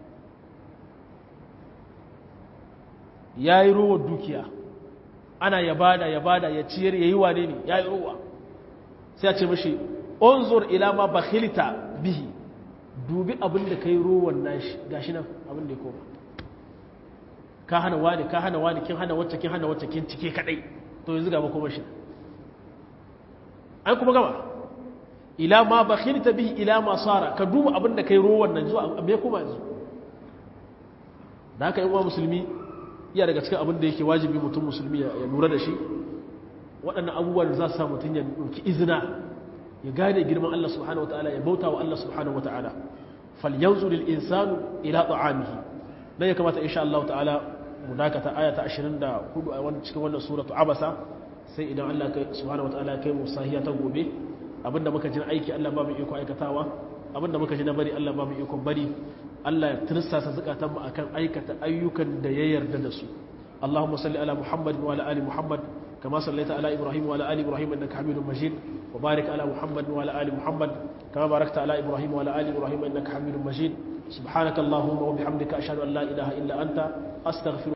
ya yi ruwa dukiya ana ya bada ya bada ya ciyar ya yi wane ne ya yi ruwa sai a ce mashi onzor ilama bakhilita bihi dubi abin da ka yi ruwan nashi gashi nan abin da ya koma ka hana wani ka hana wani kin hana wacce kin hana wacce kin cike kadai to yanzu ga makoma shi an kuma gama ila ma bakhilta bihi ila ma sara ka duba abin da ka yi ruwan nan zuwa me kuma yanzu da haka yan uwa musulmi iya daga cikin abin da yake wajibi mutum musulmi ya lura da shi waɗannan abubuwan da za su sa mutum ya ɗauki izina ya gane girman Allah subhanahu wataala ya bauta wa Allah subhanahu wataala falyanzu lil insanu ila ta'amihi dan ya kamata insha Allah ta'ala mu dakata aya ta 24 a wannan cikin wannan suratu abasa sai idan Allah subhanahu wataala kai mu sahiya ta gobe abinda muka ji aiki Allah ba mu iko aikatawa abinda muka ji na bari Allah ba mu iko bari Allah ya tirsasa zukatan mu akan aikata ayyukan da ya yarda da su Allahumma salli ala Muhammad wa ala ali Muhammad kama sallaita ala Ibrahim wa ala ali Ibrahim innaka Hamidum Majid wa barik ala Muhammad wa ala ali Muhammad kama barakta ala Ibrahim wa ala ali Ibrahim innaka Hamidum Majid subhanaka Allahumma wa bihamdika ashhadu an la ilaha illa anta astaghfiruka